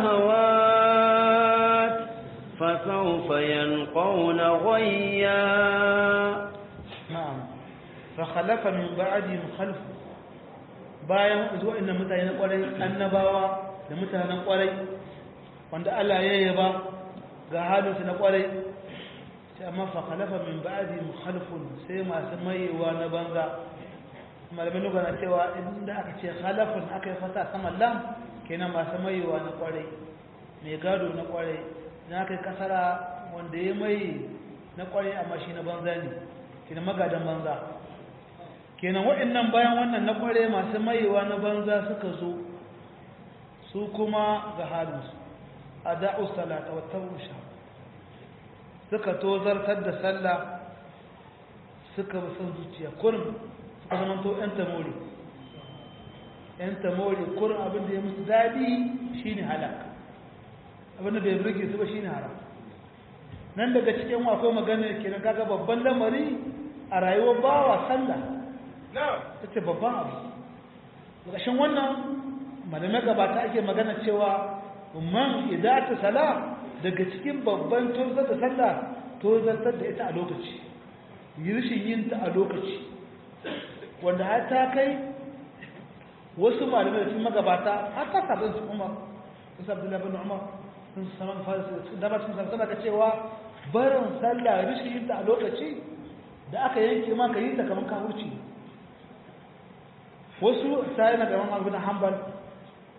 الشهوات فسوف يلقون غيا نعم فخلف من بعدهم خلف bayan zuwa inda mutane na kwarai annabawa da mutanen kwarai wanda Allah ya yaba ga halinsu na kwarai sai amma fa khalafa min ba'di mukhalifun sai masu mayewa na banza malamin lugha na cewa inda aka ce khalafun aka yi fata sama lam kenan masu mayewa na kwarai mai gado na kwarai na aka yi kasara wanda ya mai na kwarai amma shi na banza ne kenan magadan banza kenan waɗannan bayan wannan na kwarai masu mayewa na banza suka zo su kuma ga halinsu ada'u salata wa tabu suka tozartar da sallah suka bi son zuciya kurin suka zamanto ‘yan tamori ‘yan tamori kurin abin da ya musu daɗi shi ne halak abin da bai birge su ba shi ne haram nan daga cikin akwai maganar kenan kaga babban lamari a rayuwar bawa sallah ta ce babban abu ƙarshen wannan malamai gabata ake magana cewa man idata sala daga cikin babban tozar da sallah tozartar da ita a lokaci rashin yin ta a lokaci wanda har ta kai wasu malamai da sun magabata har ta sabon su umar sun sabbin labin umar sun saman farisi da ba sun sabbin ka cewa barin sallah rashin yin ta a lokaci da aka yanke ma ka yi ta kamar kawurci wasu sai na gaban abu na hanbal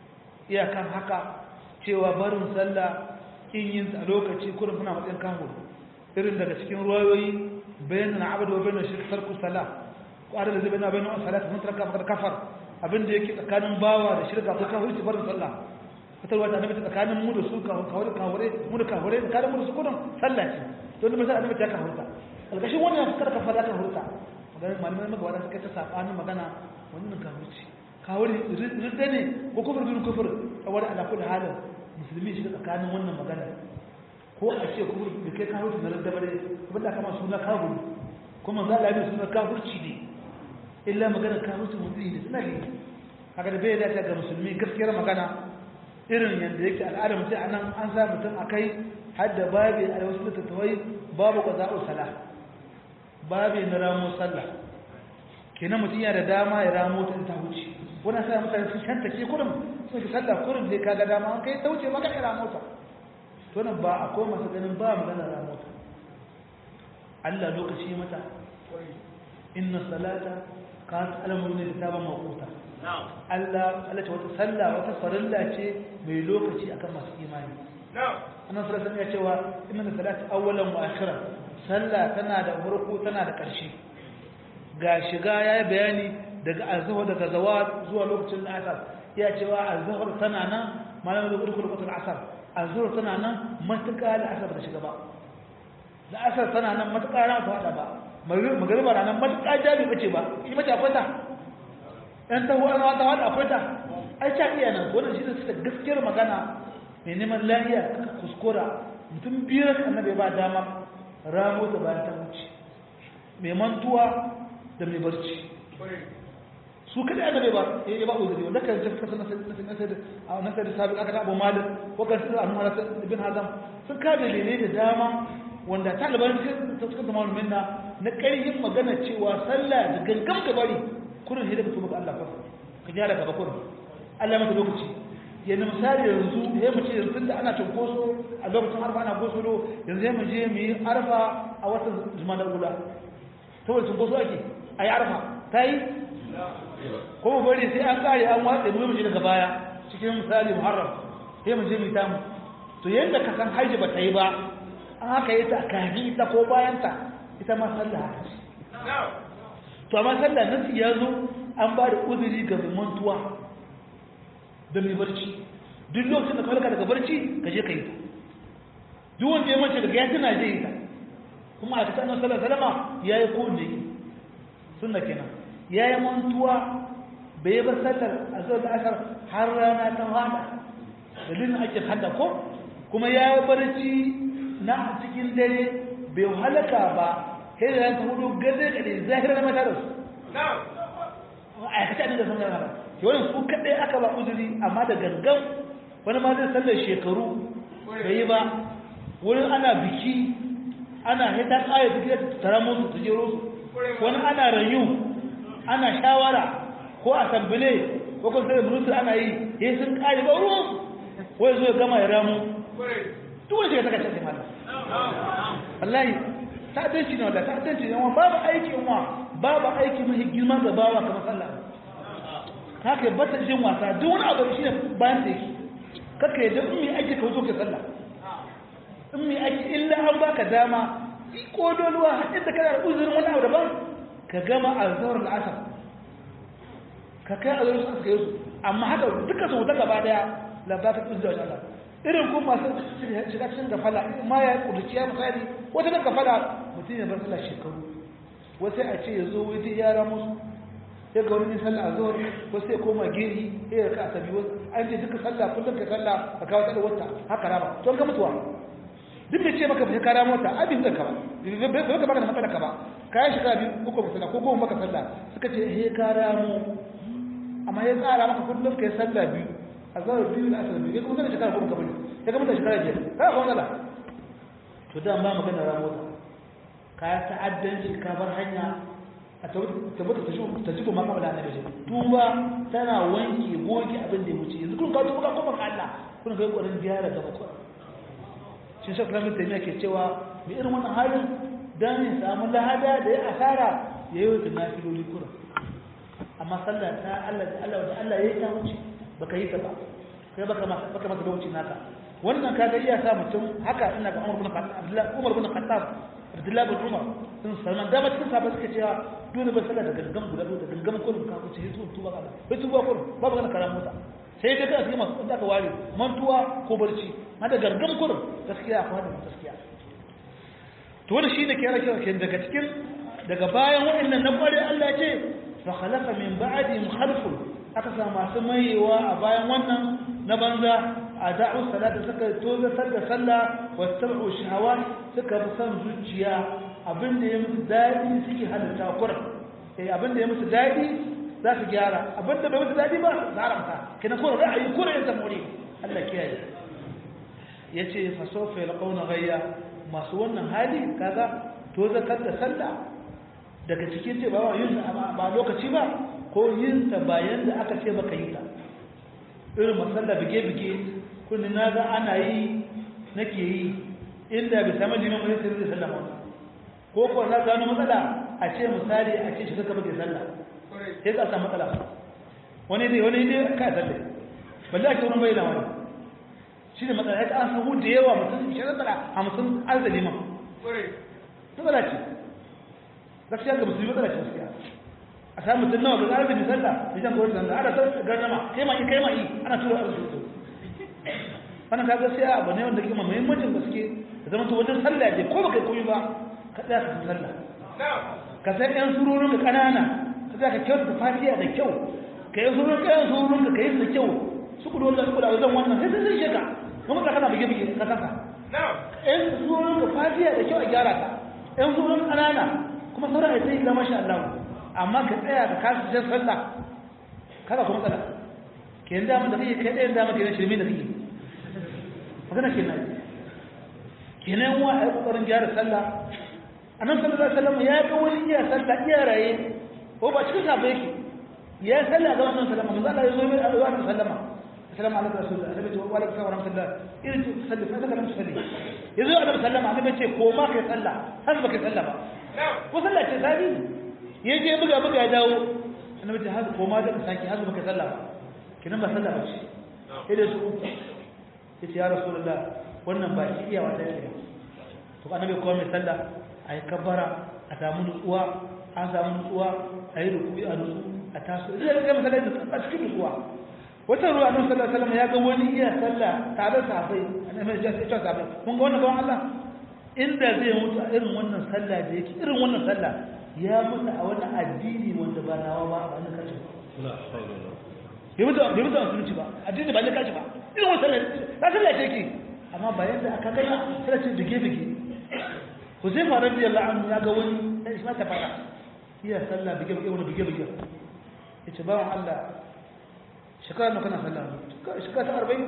iyakan haka cewa barin sallah in yin a lokaci kurin kuna matsayin kawo irin daga cikin ruwayoyi bayan na abadu wa bayan shirk tarku salah ko adal da zai bayan bayan salat mun tarka fakar kafar abin da yake tsakanin bawa da shirka ko kafir ci barin sallah fitarwa ta annabi tsakanin mu da su kawure kawure mu da kawure tsakanin mu da su kudin sallah ce don da annabi ta kawurta alkashin wannan fakar kafar ta kawurta magana malamai magabata suka ta sabanin magana wannan kawurci kawure ridda ne ko kufur bin kufur saboda ala kulli halin musulmi shi tsakanin wannan magana ko a ce kufur da kai kawurci na ridda bare kuma da kama suna kafur kuma za a yi suna kafurci ne illa magana kawurci mutum da suna ne kaga da bai dace ga musulmi gaskiyar magana irin yadda yake al'ada mutum a nan an sa mutum a kai hadda babi a wasu littattafai babu ƙwaza'u sala babi na ramo sallah kenan mutum yana da dama ya ramo ta ta wuce wani sa mutane sun shanta ke kurin sun fi sallah kurin zai kaga dama an kai ta wuce maka ya ramo ta to nan ba akwai masu ganin ba magana ramo ta Allah lokaci mata inna salata kanat alamun ne da ta ba maƙota Allah Allah ce wata sallah wata farilla ce mai lokaci akan masu imani annan sallallahu ya cewa inna salati awwalan wa akhiran sallah tana da farko tana da ƙarshe ga shiga yayi bayani daga azhar daga zawat zuwa lokacin asar ya cewa azhar tana nan malamin da kurkuru lokacin asar azhar tana nan matuƙa da asar da shiga ba da asar tana nan matuƙa ran ta hada ba magariba ranar matuƙa jami bace ba shi mace akwai ta ɗan ta huwa na wata akwai ta ai ta iya nan wannan shi ne suka gaskiyar magana mai neman lahiya kaka kuskura mutum biyar annabi ba dama ramo da bayan ta wuce mai mantuwa da mai barci su kada annabi ba ya ba uzuri wanda kan tafi kasa na nasar da sabi aka abu malik ko kan su annu hana ibn hazam sun ka dalilai da dama wanda taliban suka zama minna na ƙarfin magana cewa sallah da gangan gabari kurin sai daga tuba ga Allah fa ka gyara gaba kurin Allah maka lokaci yanzu misali yanzu ya mu ce yanzu da ana cinkoso a lokacin arfa ana gosulo yanzu ya mu je mu yi arfa a watan zumanar gula saboda cinkoso ake a yi arfa ta yi ko mu bari sai an kare an watsa mu je daga baya cikin misali muharram sai mu je mu tamu to yanda ka san haji ba ta yi ba an haka yi ta kafin ita ko bayan ta ita ma sallah haka to amma sallah nasi ya zo an ba da uzuri ga mai mantuwa da mai barci duk lokacin da kawalka daga barci ka je ka yi ta duk wanda ya mace daga ya tuna zai yi ta kuma a cikin annabi sallallahu alaihi wasallam ya yi ko ne sunna kenan ya yi mantuwa bai yi ba sallar a zuwa da asar har rana ta hada dalilin ake hada ko kuma ya yi barci na cikin dare bai halaka ba sai da ta hudu gade gade zahira na mata da su a yakace abin da sun gana ba ke wani su kaɗai aka ba uzuri amma da gangan wani ma zai sallar shekaru bai yi ba wurin ana biki ana hita ƙaya biki da tara musu su jero su wani ana rayu ana shawara ko asambile ko kun sai murutu ana yi yi sun ƙare ba ruwan wai zo ya gama ya ramu duk wani shiga ta kashe sai mata wallahi ta'addanci ne wanda ta'addanci ne wa babu aiki wa babu aiki mai girma ga bawa kamar sallah haka bata jin wasa duk wani abu shi ne bayan da yake kaka yadda in mai aiki ka wuzo ka sallah in mai aiki illa an baka dama ko doluwa hadin da kana da uzurin wani abu daban ka gama azhar al-asr ka kai azhar al-asr ka yi amma haka duka su wuta gaba daya la ba ka uzuri da Allah irin ko masu shiga cikin gafala ma ya kuduciya misali wata na gafala mutum ya bar sallah shekaru wasu a ce ya zo wata yara musu sai ga wani sallah a zuwa wasu ya koma geri sai ya ka asabi wasu an ce duka sallah kullum ka sallah ka kawo tsada wata haka rama to ga mutuwa duk da ce maka bai kara mota abin da ka ba bai ka baka da matsala ka ba kayan shekara biyu uku ba sallah ko goma maka sallah suka ce he kara mu amma ya tsara maka kullum ka yi sallah biyu a zuwa biyu da asali biyu kuma zai shekara goma kamar ya ga mutan shekara biyar ka ga matsala to da ba magana ramota ka ta'addanci ka bar hanya a tabbata ta jiko ma kamar da annabi ce tuba tana wanke goge abin da ya wuce yanzu kun ka tuba ka koma Allah kun ga kokarin gyara gaba ko shin sai kuma mutum yake cewa mai irin wannan halin dan ya samu lahada da ya asara ya yi wata nafiloli kura amma sallah ta Allah da Allah da Allah ya yi ta wuce baka yi ta ba kai baka ma baka masa lokaci naka wannan kaga iya sa mutum haka ina ga Umar bin Khattab Umar bin Khattab Abdullah bin Umar sun Salman da ba cikin sahabbai suka cewa dole ba sallah da gangan guda da gangan kullum ka ku ce su tuba ka bai tuba kullum babu kana karam mota sai dai ka cikin masu da ka ware mantuwa ko barci ma da gangan kullum gaskiya akwai da gaskiya to wanda shine ke rake ke daga cikin daga bayan wa'annan na kware Allah ce fa khalaqa min ba'dihim khalfun aka sa masu mayewa a bayan wannan na banza a da'u salata suka tozatar da sallah wa tabu shahawat suka bi son zuciya abinda ya musu dadi suke halatta kur eh abinda ya musu dadi za su gyara abinda bai musu dadi ba za haramta kina ko ra'ayi ko ra'ayin zamuri Allah kiyaye yace fa sawfa yalqawna ghayya masu wannan hali kaga tozatar da sallah daga cikin ce ba yin ba lokaci ba ko yin ta bayan da aka ce baka yi ta irin masalla bige-bige kundin na ga ana yi nake yi inda bai sami liman mai sai zai sallama ko ko na gano matsala a ce misali a ce shiga kaba ke sallah sai ka samu matsala wani dai wani dai ka salle balle a ce wani bayyana wani shi ne matsala ya an samu da yawa mutum shi matsala hamsin an da liman matsala ce gaskiya ga musulmi matsala ce gaskiya a samu mutum nawa ga zarafi da sallah da jan kowar sallah ana sarki garnama kai ma kai ma yi ana tura a rubutu wannan ka gaskiya abu ne wanda ke ma muhimmancin gaske da zama to wajen sallah ne ko baka koyi ba ka tsaya ka sallah ka san yan surorin ka kanana ka tsaya ka kyauta fatiha da kyau ka yi surorin ka yan surorin ka yi da kyau su kudu wanda su kudu a wajen wannan sai sun sheka kuma ka kana bige-bige ka kanka yan surorin ka fatiha da kyau a gyara ka yan surorin kanana kuma sauran ya sai ga masha Allah amma ka tsaya ka kasu jan sallah kada kuma tsada ke yin damar da kake kai ɗayan damar ke yin shirme da kake magana ke nan ke nan wa a yi ƙoƙarin gyara sallah a nan sallah zai sallama ya ga wani iya sallah iya raye ko ba cikin sabai yake ya sallah ga wannan sallama manzo Allah ya zo mai alwa da sallama assalamu alaikum rasulullah annabi ce wa alaikum assalam wa rahmatullah irin ce salli fa daga nan salli yazo annabi sallama annabi ce ko ma kai sallah har ba kai sallah ba ko sallah ce sabi ya je buga buga ya dawo annabi ta haka koma da saki haka baka sallah ba kinan ba sallah ba ce sai da su uku yace ya rasulullah wannan ba shi iya wata yake to annabi ko mai sallah ayi kabbara a samu nutsuwa an samu nutsuwa ayi ruku'i a nutsu a taso idan ga masallah da a cikin nutsuwa wata ruwa annabi sallallahu alaihi wasallam ya ga wani iya sallah tare da sahabbai annabi ya ce sahabbai kun ga wannan bawan Allah inda zai mutu a irin wannan sallah da yake irin wannan sallah ya mutu a wani addini wanda ba nawa ba a wani kashi bai mutu bai mutu a musulunci ba addini ba ne kashi ba irin wani sallah na sallah ce ke amma ba yadda aka gana sallah ce bige bige ku zai fara biyar la'anu ya ga wani ɗan isma ta fara iya sallah bige bige wani bige bige ya ce bawan allah shekara na kana sallah shekara ta arba'in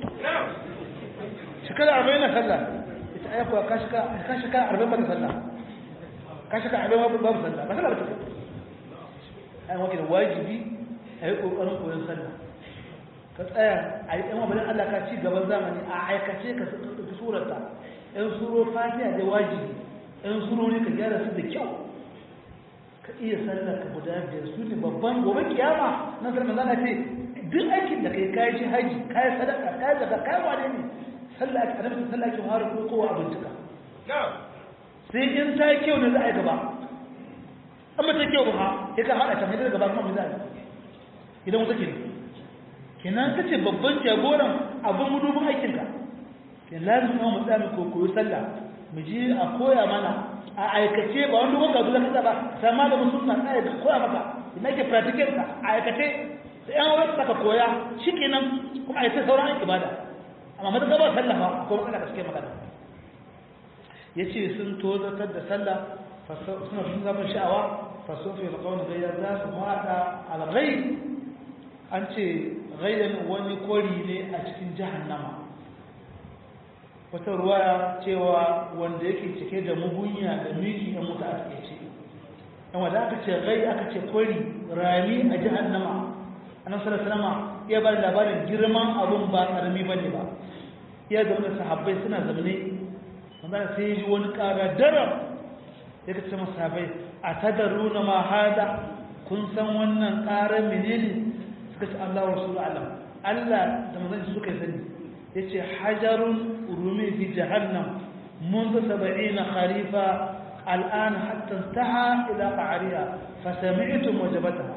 shekara arba'in na sallah ya ce ayyakuwa ka shekara arba'in ba ta sallah ka shaka abin babu babu sallah ba sallah ba ta ai wakil wajibi ai kokarin koyon sallah ka tsaya ai ɗan wabalin Allah ka ci gaban zamani a aikace ka ka surata ɗan suro fatiha da wajibi ɗan surori ka gyara su da kyau ka iya sallah ka guda biyar su ne babban gobe kiyama nan sallah manzana ce duk aikin da kai kayi shi haji kayi sadaka kayi zaka kayi wane ne sallah ake annabi sallah ake fara ko kowa abincika sai in ta yi kyau ne za a yi gaba an ba ta kyau ba ya ka haɗa can haidar gaba kuma mai za a yi idan wata ke kenan ka ce babban jagoran abin mudubin aikinka ke lazim na mu tsaya mu koyo sallah mu ji a koya mana a aikace ba wani dogon gazu zaka ba sai malamin sunna tsaya da koya maka ina ke practical ka a aikace sai an wani saka koya shikenan kuma a yi ta sauran ibada amma mata gaba sallah ba ko matsala ka suke magana ya ce sun tozatar da sallah suna sun zama sha'awa fasofi da kawai gayya za su mata alghai an ce gayyan wani kori ne a cikin jahannama wata ruwaya cewa wanda yake cike da mugunya da miki da mutu a cikin ce yan wanda aka ce gai aka ce kori rami a jahannama annabi sallallahu alaihi wasallam ya bada labarin girman abun ba karami bane ba ya zama sahabbai suna zamane wanda sai ji wani ƙara daram ya kace masa bai a tadaruna ma hada kun san wannan ƙarar menene suka ce Allah wa rasul alam Allah da manzon suka sani yace hajarun rumi fi jahannam منذ سبعين خريفا الآن حتى انتهى إلى قعرها فسمعتم وجبتها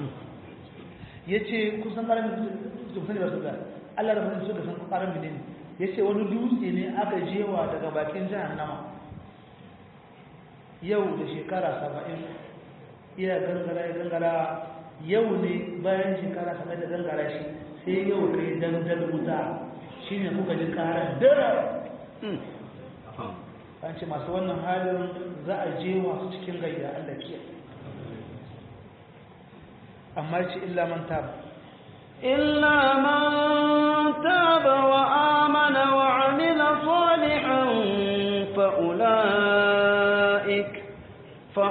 yace kusan ƙaramin sani ba su da Allah da mutum suka san ƙaramin ne yace wani dutse ne aka jewa daga bakin jahannama yau da shekara saba'in iya gangara ya gangara yau ne bayan shekara saba'in da gangara shi sai yau kai dandan wuta shine kuka ji ƙarar dara an ce masu wannan halin za a je masu cikin gayya Allah kiya amma ce illa man taba illa man taba wa amana wa amila salihan fa ulaik fa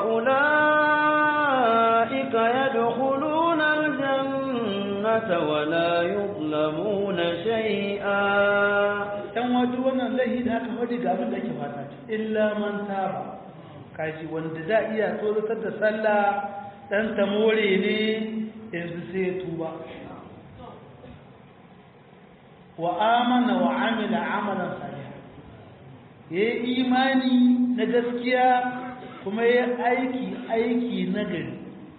ulaik yadkhuluna aljannata wa la yuzlamuna shay'a dan wajen wannan laihi da aka faɗi ga abin da ake fata illa man taba kaji wanda da iya tsoratar da sallah dan ta more ne yanzu sai ya tuba wa amana wa amila amalan salih yayi imani na gaskiya kuma yayi aiki aiki na gari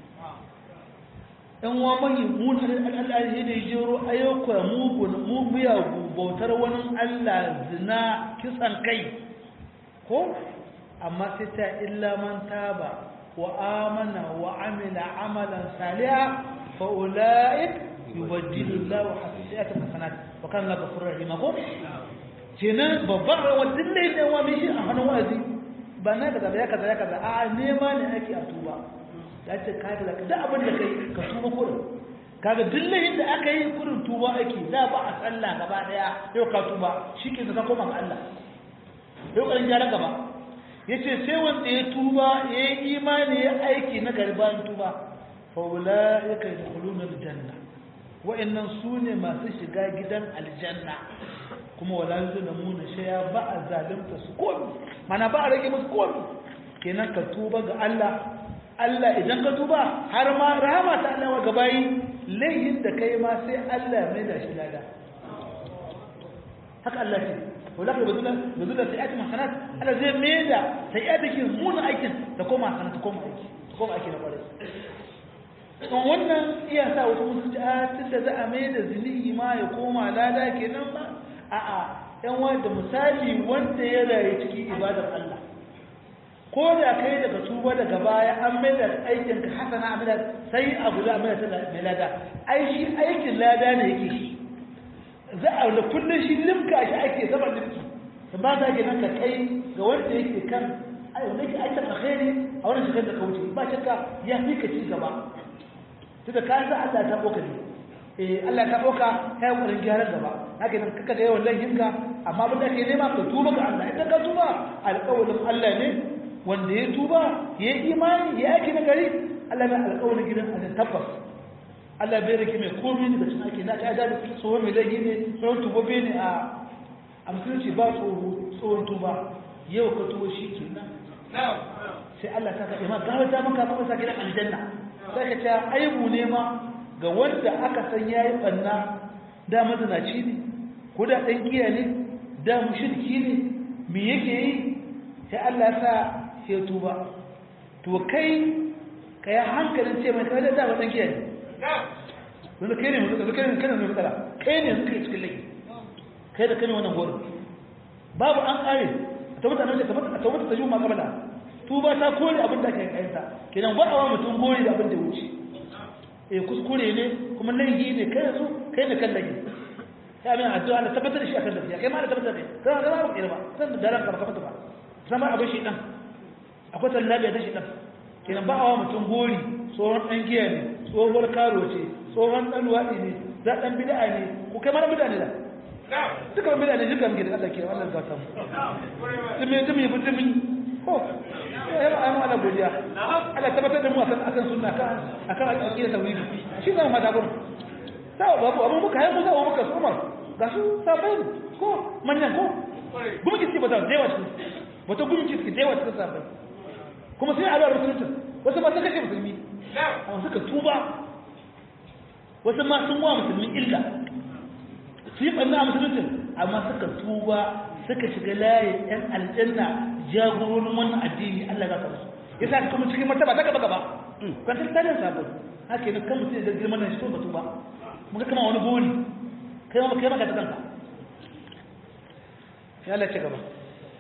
ɗan wa mai mutar al'adari da jero ayyuka mugun mubiya bautar wani Allah zina kisan kai ko amma sai ta illa man taba wa amana wa amila amalan saliha fa ulaik yubaddilu Allahu hasanatan hasanat wa kana Allahu ghafurur rahim ko kenan babbar rawan dille ne wa mishi a hannun wazi ba na daga ya kaza ya kaza a nema ne ake a tuba ya ce ka da da abin da kai ka tuba kurin kaga dillahin da aka yi kurin tuba ake da ba a sallah gaba daya yau ka tuba shike ka koma ga Allah yau kan gyara gaba yace sai wanda ya tuba ya yi imani ya aiki na garban tuba fa ulaika yadkhuluna aljanna wa'annan sune masu shiga gidan aljanna kuma wala yuzlamuna shay'a ba a zalunta su komi mana ba a rage musu komi kenan ka tuba ga Allah Allah idan ka tuba har ma rahama ta Allah wa gabayi laihin da kai ma sai Allah mai da shi lada haka Allah ce wala ka bazula bazula sai ati masanat Allah zai mai da sai ya dake mun aikin da koma sanat ta koma aiki ta koma aiki na kwarai don wannan iya sa wasu musu ci a tunda za a mai da zini ma ya koma lada kenan ba a'a yan wanda misali wanda ya rayu cikin ibadar Allah ko da kai daga tuba daga baya an mai da aikin ka hasana amina sai a guda mai da mai lada ai shi aikin lada ne yake shi za a da kullun shi limka shi ake zama limki ba za ke nan ka kai ga wanda yake kan ai wanda yake aikin alkhairi a wannan shekar da ka wuce ba shakka ya fi ka ci gaba tunda ka sa Allah ta boka ne eh Allah ta boka kai wurin gyaran gaba haka nan kaka ga yawan laifinka amma abin da ke nema ka tuba ga Allah idan ka tuba alƙawarin Allah ne wanda ya tuba ya yi imani ya yaki na gari Allah mai alƙawarin gidan a tabbas Allah bai rike mai komi daga cikin ake na ta da tsohon mai laifi ne tsohon tubobe ne a a musulunci ba tsohon tuba yau ka tuba shi ke nan sai Allah ta kaɗe ma gawar ta maka maka sa gidan aljanna sai ka ce aibu ne ma ga wanda aka san ya yi ɓanna da mazinaci ne ko da ɗan giya ne da mushirki ne me yake yi sai Allah sa ya tuba to kai ka yi hankalin ce mai kawai da dama ɗan giya ne wanda kai ne mutu kai ne kai ne mai matsala kai ne suka yi cikin laifi kai da kai ne wannan goro babu an ƙare a tabbata nan a tabbata ta yi ma kabala tuba ta kore abin da ake kayansa kenan ba a wa mutum gori da abin da wuce eh kuskure ne kuma laifi ne kai yanzu kai ne kan laifi ya min addu'a da tabbatar da shi akan lafiya kai ma da tabbatar da kai ga ba ba san da daren ka ba ba sama abin shi dan akwai tallabiya ta shi dan kenan ba a wa mutum gori tsohon dan giya ne tsohuwar karo ce tsohon dan luwaɗi ne za dan bid'a ne ko kai ma bid'a ne da duka bid'a ne duka muke da Allah ke Allah ga samu dumi dumi dumi ko ya ba mu Allah godiya Allah tabbatar da mu akan akan sunna kan akan aqida tauhid shi zan fada gurin sai babu abu muka hayu da muka su Umar ga su sabai ko manyan ko gumi ki ba da dewa su wata gumi ki dewa su sabai kuma sai Allah rubuta wasu ba su kashe musulmi amma suka tuba wasu ma sun wa musulmi illa su yi ɓanna a musulunci amma suka tuba suka shiga layin yan aljanna jagororin wannan addini Allah ya kawo ya sa kuma cikin martaba ta gaba gaba kan ta tare sabon haka ne kan mutum da girman nan shi ko tuba muka kama wani buri kai ma kai ma ka ta kanka ya Allah ci gaba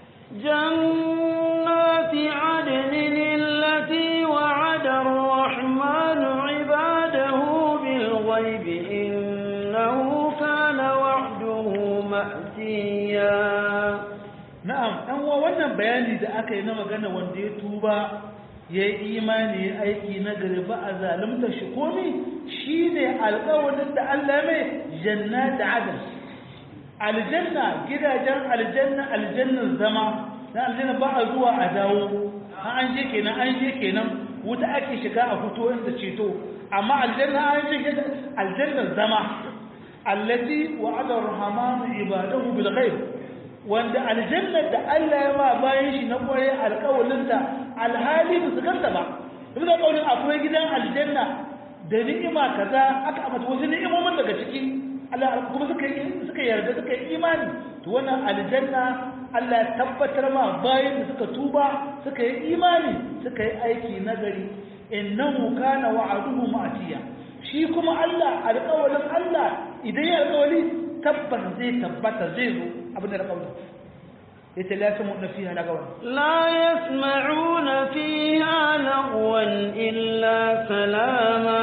جنات عدن التي وعد الرحمن عباده بالغيب إنه كان وعده مأتيا na'am dan wa wannan bayani da aka yi na magana wanda ya tuba ya yi imani ya aiki na gari ba a zalunta shi komi shine alƙawarin da Allah mai jannat adn aljanna gidajen aljanna aljannan zama na aljanna ba a zuwa a dawo an je kenan an je kenan wuta ake shiga a fito inda ceto amma aljanna an je aljannan zama allati wa'ada ar-rahmanu ibadahu bil ghaib wanda aljannar da Allah ya ma bayan shi na kwaye alƙawalin da alhali ba su ganta ba duk da ƙaunin akwai gidan aljanna da ni'ima kaza aka amata wasu ni'imomin daga ciki Allah kuma suka yi suka yarda suka yi imani to wannan aljanna Allah ya tabbatar ma bayan da suka tuba suka yi imani suka yi aiki nagari innahu kana wa'aduhu ma'tiya shi kuma Allah alƙawalin Allah idan ya alƙawali tabbas zai tabbata zai zo abin da alƙawalin yace la yasma'una fiha lagawan لا يسمعون فيها لغوا إلا سلاما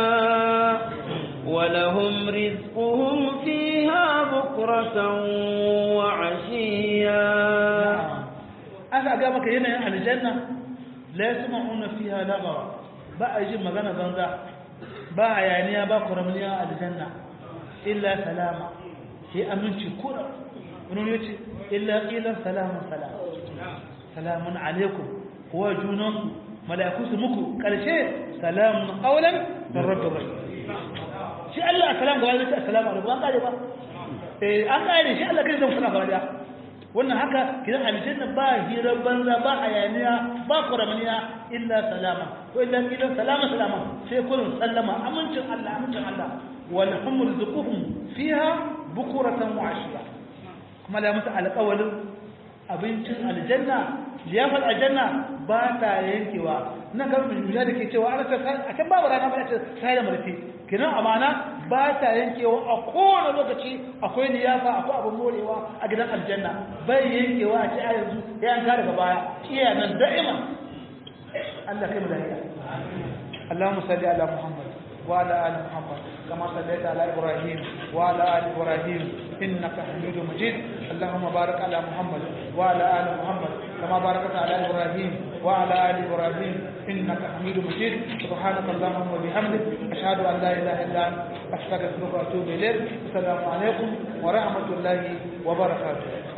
ولهم رزقهم فيها بكرة وعشيا aka ga maka yanayin aljanna la yasma'una fiha lagawa ba a jin magana banza ba hayaniya ba kuramniya a aljanna illa salama sai aminci kura wani yace illa qila salamun salam salamun alaikum wa junanku mala'iku su muku karshe salamun qawlan min rabbir rahim shi Allah salam gaba da assalamu alaikum an kare ba eh an kare shi Allah kai zan fara gaba da wannan haka kidan aljanna ba hira banza ba hayaniya ba kuramaniya illa salama ko illa qila salama salama sai kullun sallama amincin Allah amincin Allah wal hum rizquhum fiha bukuratan wa ashiya kuma da musu alƙawalin abincin aljanna liyafar aljanna ba ta yankewa nan ga mun da ke cewa ana ta a can babu rana ba ta sai da marfi kinan amana ba ta yankewa a kowane lokaci akwai liyafa akwai abin morewa a gidan aljanna bai yankewa a ce a yanzu ya yanka daga baya iya nan da'ima Allah kai mu lafiya اللهم صل على محمد وعلى ال محمد كما صليت على ابراهيم وعلى ال ابراهيم انك حميد مجيد اللهم بارك على محمد وعلى ال محمد كما باركت على ابراهيم وعلى ال ابراهيم انك حميد مجيد سبحانك اللهم وبحمدك اشهد ان لا اله الا انت استغفرك واتوب اليك السلام عليكم ورحمه الله وبركاته